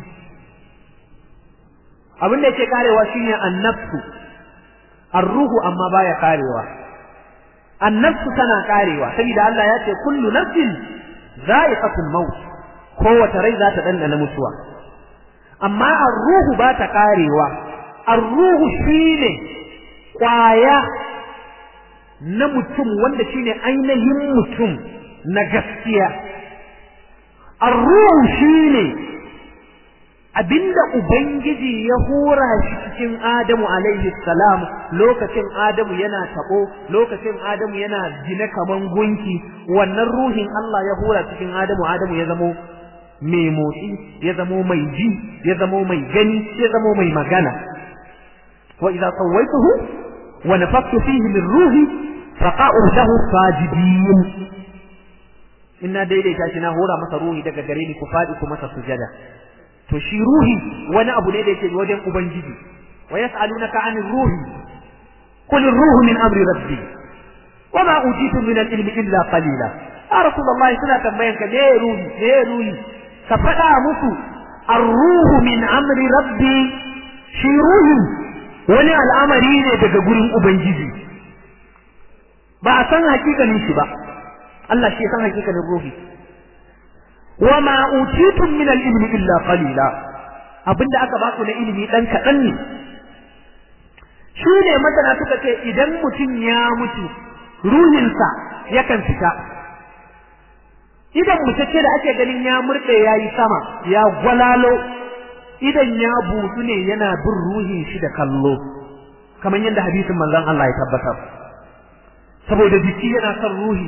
abin da yake karewa shine annafsu arruhu amma baya karewa annafsu tana karewa saboda Allah ya ce kullu nafsin za'iqatul maut kowace rai za ta dandana mutuwa amma arruhu ba ta karewa arruhu shine kwaya na mutum wanda shine ainihin mutum na gaskiya arruhu shine abinda ubangiji ya hura shi cikin Adamu alaihi salam lokacin Adamu yana tabo lokacin Adamu yana gine kaman gunki wannan ruhin Allah ya hura cikin Adamu Adamu ya zamo mai motsi ya zamo mai ji ya zamo mai gani ya zamo mai magana wa idza sawaituhu wa nafakhtu fihi min ruhi faqa'u lahu sajidin inna daidaita shi na hura masa ruhi daga gare ni ku fadi ku masa sujada to shi ruhi wani abu ne da yake wajen ubangiji wa yas'alunaka 'anil ruhi qul ar-ruhu min amri rabbi wa ma utitum min al-ilmi illa qalila ya rasulullahi suna tambayan ka me ruhi me ruhi ka faɗa musu ar-ruhu min amri rabbi shi ruhi wani al'amari ne daga gurin ubangiji ba a san hakikanin shi ba Allah shi ya san hakikanin ruhi wa ma utitum min al-ilmi illa qalila abinda aka ba ku na ilimi dan kadan ne shi ne masana suka ce idan mutum ya mutu ruhinsa yakan fita idan mutacce da ake ganin ya murde yayi sama ya gwalalo idan ya butu ne yana bin ruhin shi da kallo kamar yadda hadisin manzon Allah ya tabbatar saboda jiki yana son ruhi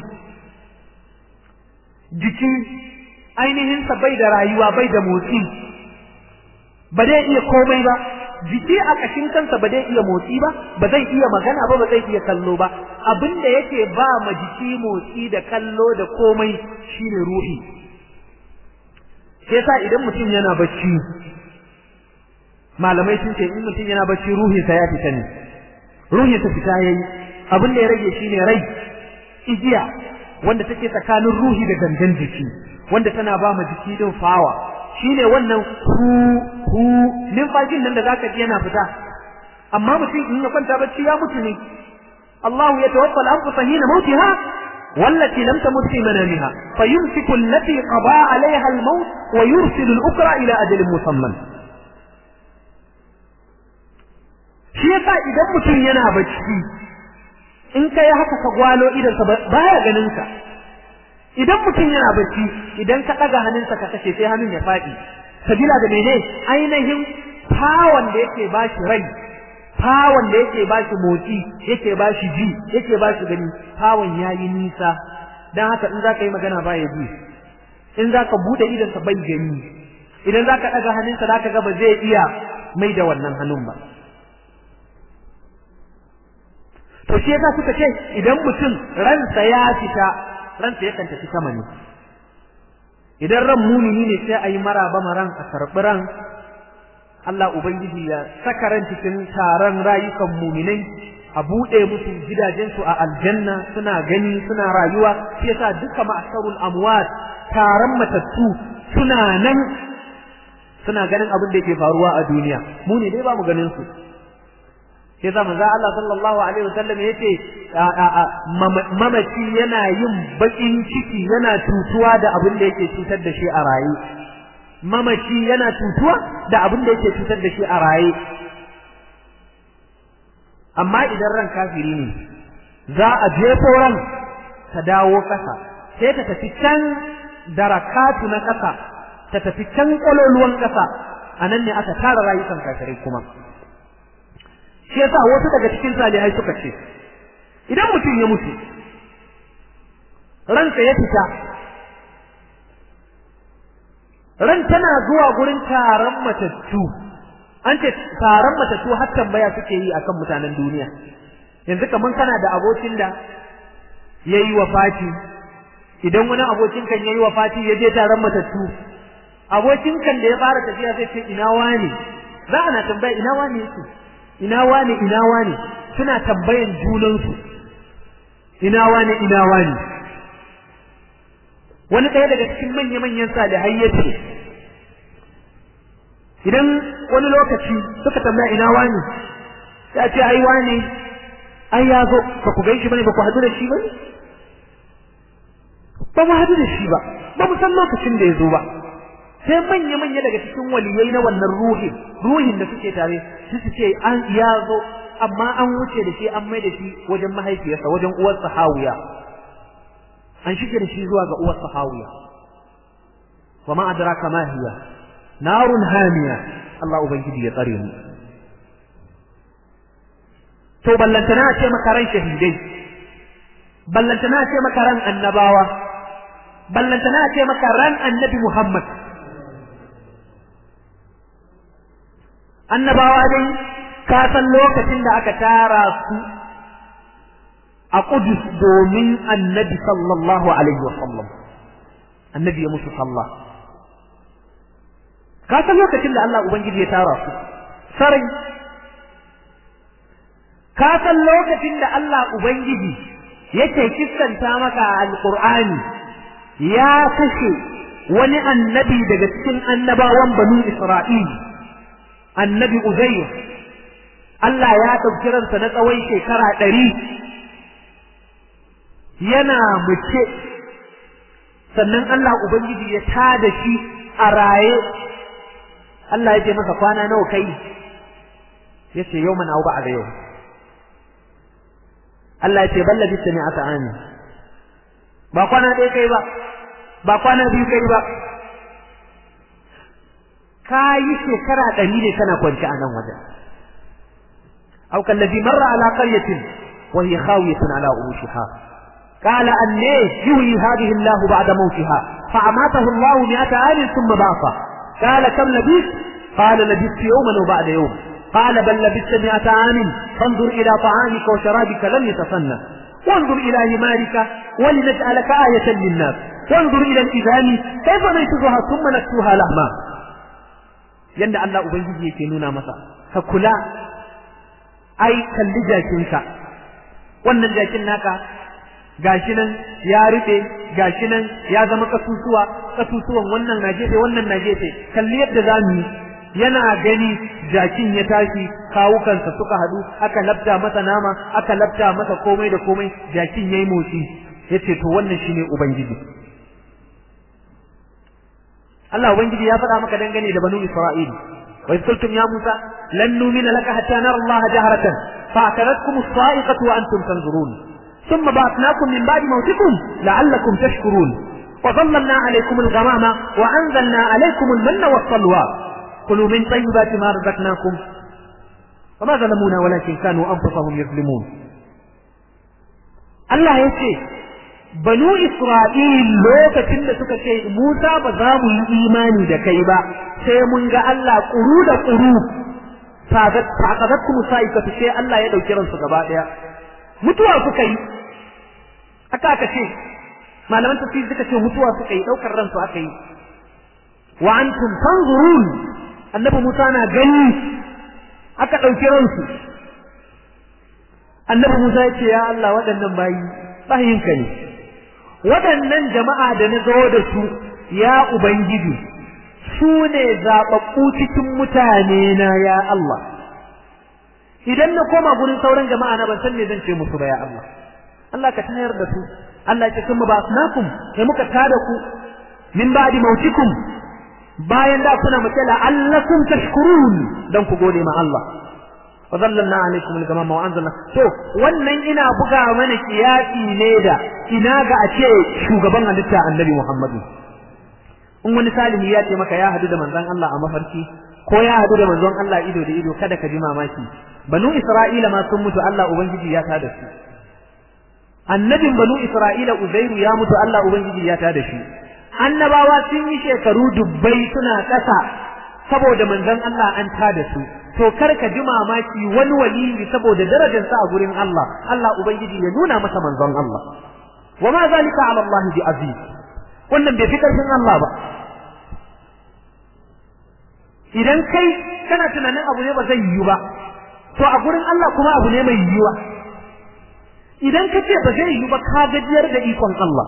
jiki ainihinsa bai da rayuwa bai da motsi ba zai iya komai ba jiki a ƙashin kansa ba zai iya motsi ba ba zai iya magana ba ba zai iya kallo ba abin da yake ba ma jiki motsi da kallo da komai shine ruhi sai yasa idan mutum yana bacci malamai sun ce in mutum yana bacci ruhinsa ya fita ne ruhinsa fita yayi abin da ya rage shine rai igiya wanda take tsakanin ruhi da gangan jiki wanda tana ba ma jiki din fawa shine wannan hu hu numfashin nan da zaka ji yana fita amma mutum in ya kwanta bacci ya mutu ne Allahu ya tawaffa al-anfus hina mautiha والتي لم تمت في منامها فيمسك التي قضى عليها الموت ويرسل الأخرى إلى أجل مسمى shi yasa idan mutum yana bacci in ka yi haka ka gwalo idansa baya ganin ka idan mutum yana bacci idan ka ɗaga hannunsa ka kashe sai hannun ya faɗi sabila da mene ainihin fawon da yake ba shi rai fawon da yake ba shi motsi yake ba shi ji yake ba shi gani fawon ya yi nisa don haka in za ka yi magana ba ya ji in za ka buɗe idansa bai gani idan za ka ɗaga hannunsa za ka ga ba zai iya mai da wannan hannun ba to shi yasa suka ce idan mutum ransa ya fita ransa yakan tafi sama ne idan ran mumini ne sai a yi maraba maran a karɓi ran Allah Ubangiji ya saka ran cikin taron rayukan muminai a buɗe musu gidajensu a aljanna suna gani suna rayuwa shi yasa duka ma'asarul amwat taron matattu suna nan suna ganin abin da yake faruwa a duniya mu ne dai ba mu ganin su sai za manzo Allah sallallahu alaihi wasallam yace mamaci yana yin bakin ciki yana tutuwa da abin da yake cutar da shi a raye mamaci yana tutuwa da abin da yake cutar da shi a raye amma idan ran kafiri ne za a jefo ran ta dawo kasa sai ta tafi can darakatu na kasa ta tafi can kololuwan kasa anan ne aka tara rayukan kafirai kuma shi yasa wasu daga cikin salihai suka ce idan mutum ya mutu ransa ya fita ran tana zuwa gurin taron matattu an ce taron matattu har tambaya suke yi akan mutanen duniya yanzu kaman kana da abokin da yayi wafati idan wani abokin kan yayi wafati ya je taron matattu abokin kan da ya fara tafiya zai ce ina wani za ana tambaya ina wani yake ina wane ina wane suna tambayan junansu ina wane ina wane wani ɗaya daga cikin manya-manyan salihai ya ce idan wani lokaci suka tambaya ina wane ya ce ai wane ai ya zo ba ku gaishe bane ba ku haɗu da shi ba ba mu haɗu da shi ba ba mu san lokacin da ya zo ba sai manya-manya daga cikin waliyai na wannan ruhin ruhin da suke tare su su ce an ya zo amma an wuce da shi an mai da shi wajen mahaifiyarsa wajen uwarsa hawiya an shige da shi zuwa ga uwarsa hawiya wa ma adraka ma hiya narun hamiya Allah ubangiji ya tsare mu to ballantana ce maka ran shahidai ballantana ce maka ran annabawa ballantana ce maka ran annabi Muhammad annabawa dai ka san lokacin da aka tara su a Qudus domin annabi sallallahu alaihi wasallam annabi ya musu sallah ka san lokacin da Allah ubangiji ya tara su sarai ka san lokacin da Allah ubangiji yake kissanta maka alqur'ani ya kashe wani annabi daga cikin annabawan banu Isra'il annabi Uzayr Allah ya ɗauki ransa na tsawon shekara ɗari yana mace sannan Allah Ubangiji ya tada shi a raye Allah ya ce masa kwana nawa kai ya ce yau mana ba a ga yau Allah ya ce balla bisa ne aka ani ba kwana ɗaya kai ba ba kwana biyu kai ba ka yi shekara ɗari ne kana kwanci a nan wajen أو كالذي مر على قرية وهي خاوية على عروشها قال أن يهوي هذه الله بعد موتها فأماته الله مئة عام ثم بعثه قال كم لبثت قال لبثت يوما وبعد يوم قال بل لبثت مئة عام فانظر إلى طعامك وشرابك لم يتصنع وانظر إلى همارك ولنجعلك آية للناس وانظر إلى الإذان كيف نيتها ثم نكسوها لهما yanda Allah Ubangiji yake nuna masa ka kula ai kalli jakinka wannan jakin naka gashi nan ya rufe gashi nan ya zama kasusuwa kasusuwan wannan na gefe wannan na gefe kalli yadda zamu yi yana gani jakin ya tashi kawukansa suka hadu aka labta masa nama aka labta masa komai da komai jakin yayi motsi yace to wannan shine ubangiji Allah ubangiji ya faɗa maka dangane da banu Isra'il wa qultum ya Musa lan nu'mina laka hatta nara Allah jahratan fa'akaratkum as-sa'iqatu wa antum tanzurun thumma ba'athnakum min ba'di mawtikum la'allakum tashkurun wa dhallalna 'alaykum al-ghamama wa anzalna 'alaykum al-manna was-salwa kulu min tayyibati ma razaqnakum وما ظلمونا ولكن كانوا أنفسهم يظلمون Allah ya ce banu Isra'il lokacin da suka ce Musa ba za mu yi imani da kai ba sai mun ga Allah ƙuru da ƙuru fakazatku musa'ika sai Allah ya ɗauki ransu gaba ɗaya mutuwa suka yi aka aka ce malaman tafsir suka ce mutuwa suka yi ɗaukar ransu aka yi wa antum tanzurun annabi Musa na gani aka ɗauki ransu annabi Musa ya ce ya Allah waɗannan bayi bayinka ne waɗannan jama'a da na zo da su ya ubangiji su ne zaɓaɓɓu cikin mutane na ya Allah idan na koma gurin sauran jama'a na ban san me zan ce musu ba ya Allah Allah ka tayar da su Allah ya ce kuma ba asnakum sai muka tada ku min ba'di mautikum bayan da kuna mace la'allakum tashkurun dan ku gode ma Allah wa zallalna alaikum al-gamama wa anzalna to wannan ina buga mana kiyasi ne da ina ga a ce shugaban halitta annabi Muhammadu in wani salihi ya ce maka ya hadu da manzon Allah a mafarki ko ya hadu da manzon Allah ido da ido kada ka ji mamaki banu Isra'ila ma sun mutu Allah ubangiji ya tada su annabin banu Isra'ila Uzairu ya mutu Allah ubangiji ya tada shi annabawa sun yi shekaru dubbai suna ƙasa saboda manzon Allah an tada su to kar ka ji mamaki wani waliyi saboda darajar sa a gurin Allah Allah ubangiji ya nuna masa manzon Allah wa ma zalika ala Allah bi aziz wannan bai fi karfin Allah ba idan kai kana tunanin abu ne ba zai yiwu ba to a gurin Allah kuma abu ne mai yiwuwa idan ka ce ba zai yiwu ba ka gajiyar da ikon Allah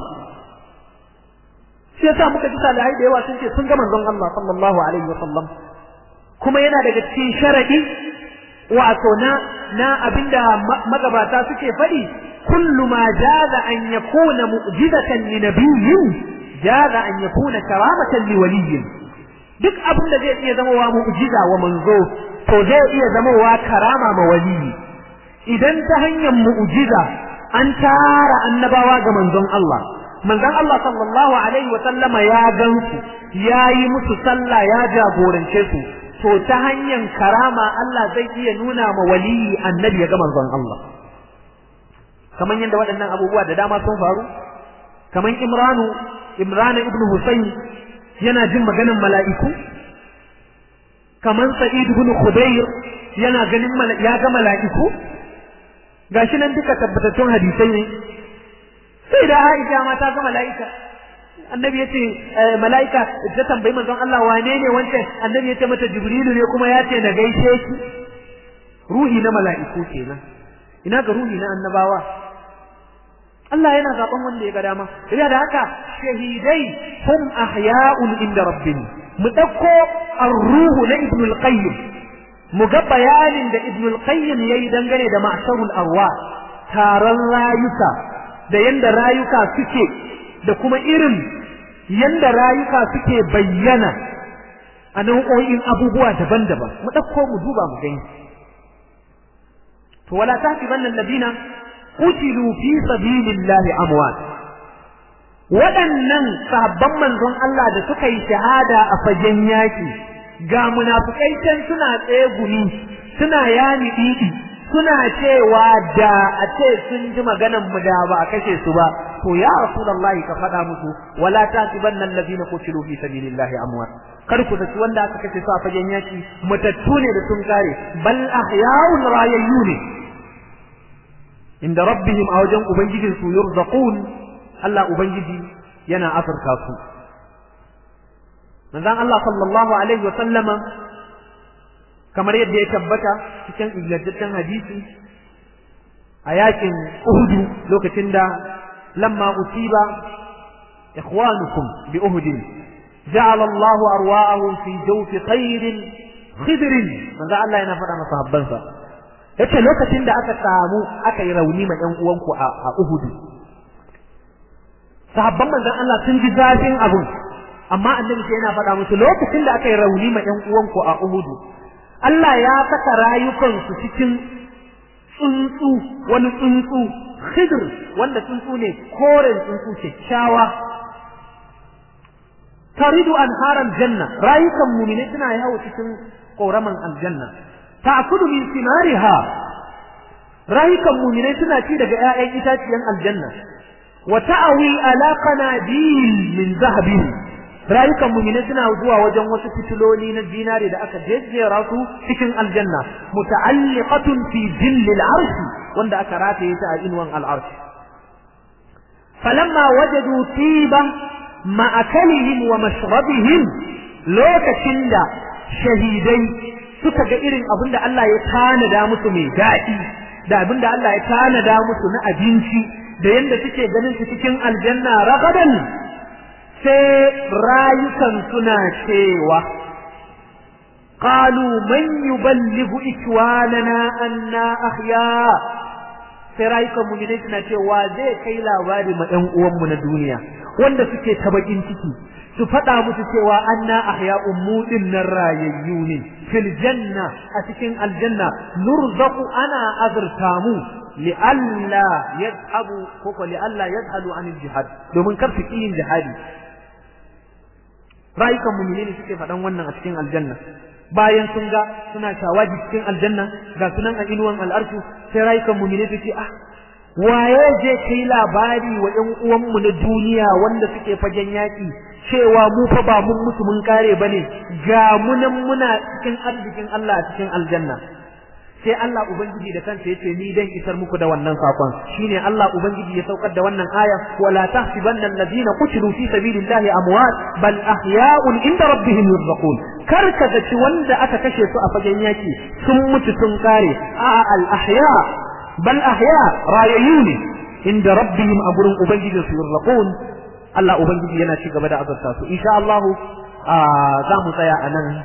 sai yasa muka ji salihai da yawa sun ce sun ga manzon Allah sallallahu alaihi wa sallam kuma yana daga cikin sharadi wato na na abinda magabata suke faɗi kullu ma jaza an yakuna mu'jizatan li nabiyyin jaza an yakuna karamatan li waliyyin duk abin da zai iya zama wa mu'jiza wa manzo to zai iya zama wa karama ma waliyi idan ta hanyar mu'jiza an tara annabawa ga manzon Allah manzon Allah sallallahu alaihi wa sallama ya gansu ya yi musu sallah ya jagorance su to ta hanyar karama Allah zai iya nuna ma waliyi annabi ya ga manzon Allah kamar yadda waɗannan abubuwa da dama sun faru kamar Imranu Imran ibn Husayn yana jin maganin mala'iku kamar Sa'id ibn Khudayr yana ganin ya ga mala'iku gashi nan duka tabbatattun hadisai ne sai da Aisha ma ta ga mala'ika annabi yace malaika ta tambayi manzon Allah wane ne wancan annabi yace mata jibrilu ne kuma yace na gaishe shi ruhi na mala'iku kenan ina ga ruhi na annabawa Allah yana zaben wanda ya ga dama ina da haka shahidai hum ahya'un inda rabbihim mu dauko ar-ruhu na ibn al-qayyim mu ga bayanin da ibn al-qayyim yayi dangane da ma'sharul arwah taron rayuka da yanda rayuka suke da kuma irin yanda rayuka suke bayyana a nau'o'in abubuwa daban-daban mu ɗauko mu duba mu gani to wala tahsibanna alladhina qutilu fi sabilillahi amwat waɗannan sahabban manzon Allah da suka yi shahada a fagen yaki ga munafikai can suna tsaye gumi suna yani didi suna cewa da a ce sun ji maganan mu da ba a kashe su ba to ya rasulullahi ka faɗa musu wala tasibanna allazina qutilu fi sabilillahi amwat kar ku da wanda aka kashe su a fagen yaki matattu ne da sun kare bal ahya'un rayayyu ne inda rabbihim a wajen ubangijin su yurzaqun Allah ubangiji yana afirka su manzon Allah sallallahu alaihi wa sallama kamar yadda ya tabbata cikin ingantaccen hadisi a yakin Uhudu lokacin da lamma usiba ikhwanukum bi Uhud ja'ala Allah arwa'ahum fi jawfi khairin khidrin manzo Allah yana faɗa masa habbansa yace lokacin da aka samu aka yi rauni ma ƴan uwanku a Uhud sahabban manzon Allah sun ji zafin abun amma annabi sai yana faɗa musu lokacin da aka yi rauni ma ƴan uwanku a Uhud Allah ya saka rayukansu cikin tsuntsu wani tsuntsu khidr wanda tsuntsu ne koren tsuntsu kyakkyawa taridu anharan janna rayukan mu'mini suna yawo cikin koraman aljanna ta'kulu min simariha rayukan mu'mini suna ci daga ƴaƴan itaciyan aljanna wa ta'awi ala qanabil min zahabin rayukan mu'mini suna zuwa wajen wasu fitiloli na zinare da aka jejjera su cikin aljanna muta'alliqatun fi jillil arshi wanda aka rataye ta a inuwan al'arshi falamma wajadu tiba ma'akalihim wa mashrabihim lokacin da shahidai suka ga irin abin da Allah ya tanada musu mai daɗi da abin da Allah ya tanada musu na abinci da yanda suke ganin su cikin aljanna ragadan sai rayukan suna cewa qalu man yuballighu ikwanana anna ahya sai rayukan mu ne suna cewa zai kai labari ma ɗan uwanmu na duniya wanda suke ta bakin ciki su faɗa musu cewa anna ahya'un mu nan rayayyu ne fil janna a cikin aljanna nurzaqu ana azurta mu li'alla yadhabu ko ko li'alla yadhalu an jihad domin kar su yin jihadi rayukan mu'mini ne suke faɗan wannan a cikin aljanna bayan sun ga suna shawaji cikin aljanna ga sunan a inuwan al'arshu sai rayukan mu'mini su ce ah waye je kai labari wa ƴan uwanmu na duniya wanda suke fagen yaƙi cewa mu fa ba mun mutu mun kare bane ga munan muna cikin arzikin Allah a cikin aljanna sai Allah ubangiji da kansa yace ni dan isar muku da wannan sakon shine Allah ubangiji ya saukar da wannan aya wala tahsibanna alladhina qutilu fi sabilillahi amwat bal ahya'un inda rabbihim yurzaqun kar ka zaci wanda aka kashe su a fagen yaki sun mutu sun kare a al ahya bal ahya rayayuni inda rabbihim a gurin ubangiji su yurzaqun Allah ubangiji yana ci gaba da azurta su insha Allah za mu tsaya a nan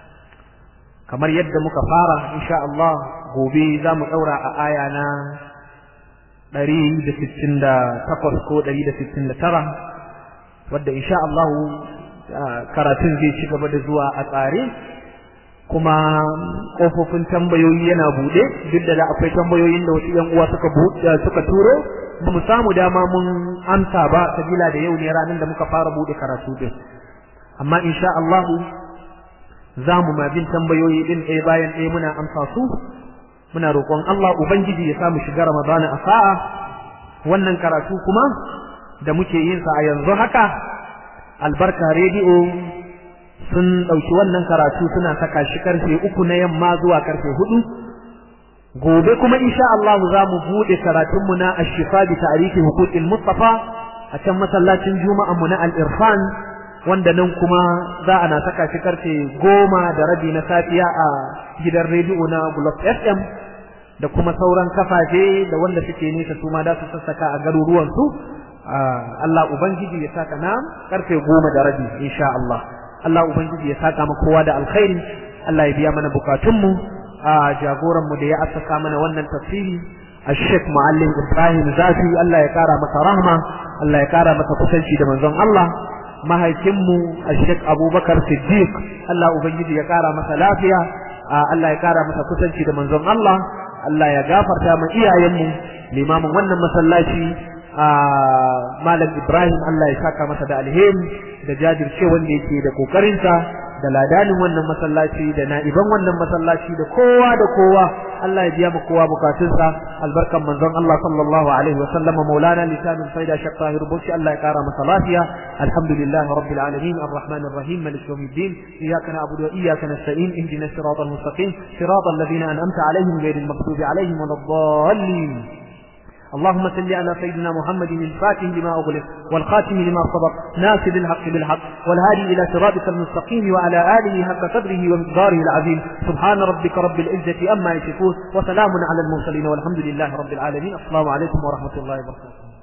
kamar yadda muka fara insha Allah gobe za mu ɗaura a aya na ɗari da sittin da takwas ko ɗari da sittin da tara wadda insha Allah karatun zai ci gaba da zuwa a tsare kuma ƙofofin tambayoyi yana buɗe duk da akwai tambayoyin da wasu ‘yan uwa suka suka turo ba mu samu dama mun amsa ba sabila da yau ne ranar da muka fara buɗe karatu din amma insha Allah za mu ma bin tambayoyi din ɗaya bayan ɗaya muna amsa su muna roƙon Allah ubangiji ya samu shiga Ramadana a sa'a wannan karatu kuma da muke yin sa a yanzu haka albarka rediyo sun ɗauki wannan karatu suna saka shi karfe uku na yamma zuwa karfe hudu gobe kuma insha Allah za mu buɗe karatunmu na ashifa bi ta'rifi huquqil mustafa a can masallacin juma'an mu na al-irfan wanda nan kuma za a na saka shi karfe goma da rabi na safiya a gidan rediyo na Globe FM da kuma sauran kafafe da wanda suke nesa su ma da su sassaka a garuruwan su Allah ubangiji ya saka na karfe goma da rabi insha Allah Allah ubangiji ya saka mu kowa da alkhairi Allah ya biya mana bukatunmu a jagoran mu da ya assasa mana wannan tafsiri الشيخ معلم إبراهيم زافي الله يكارى مسا رحمة الله يكارى مسا كسنشي دمنزون الله mahaifinmu a Sheikh Abubakar Siddiq Allah Ubangiji ya kara masa lafiya Allah ya kara masa kusanci da manzon Allah Allah ya gafarta ma iyayenmu limamin wannan masallaci Malam Ibrahim Allah ya saka masa da alheri da jajirce wanda yake da kokarinsa da ladanin wannan masallaci da na'iban wannan masallaci da kowa da kowa Allah ya biya mu kowa bukatunsa albarkan manzon Allah sallallahu alaihi wa sallama maulana lisanul faida shaq tahir bushi Allah ya kara masa lafiya alhamdulillahi rabbil alamin arrahmanir rahim malik yawmiddin iyyaka na'budu wa iyyaka nasta'in ihdinas siratal mustaqim siratal ladzina an'amta alaihim ghayril maghdubi alaihim waladdallin اللهم صل على سيدنا محمد الفاتح لما أغلق والخاتم لما سبق ناصر الحق بالحق والهادي إلى صراطك المستقيم وعلى آله حق قدره ومقداره العظيم سبحان ربك رب العزة أما يصفون وسلام على المرسلين والحمد لله رب العالمين السلام عليكم ورحمة الله وبركاته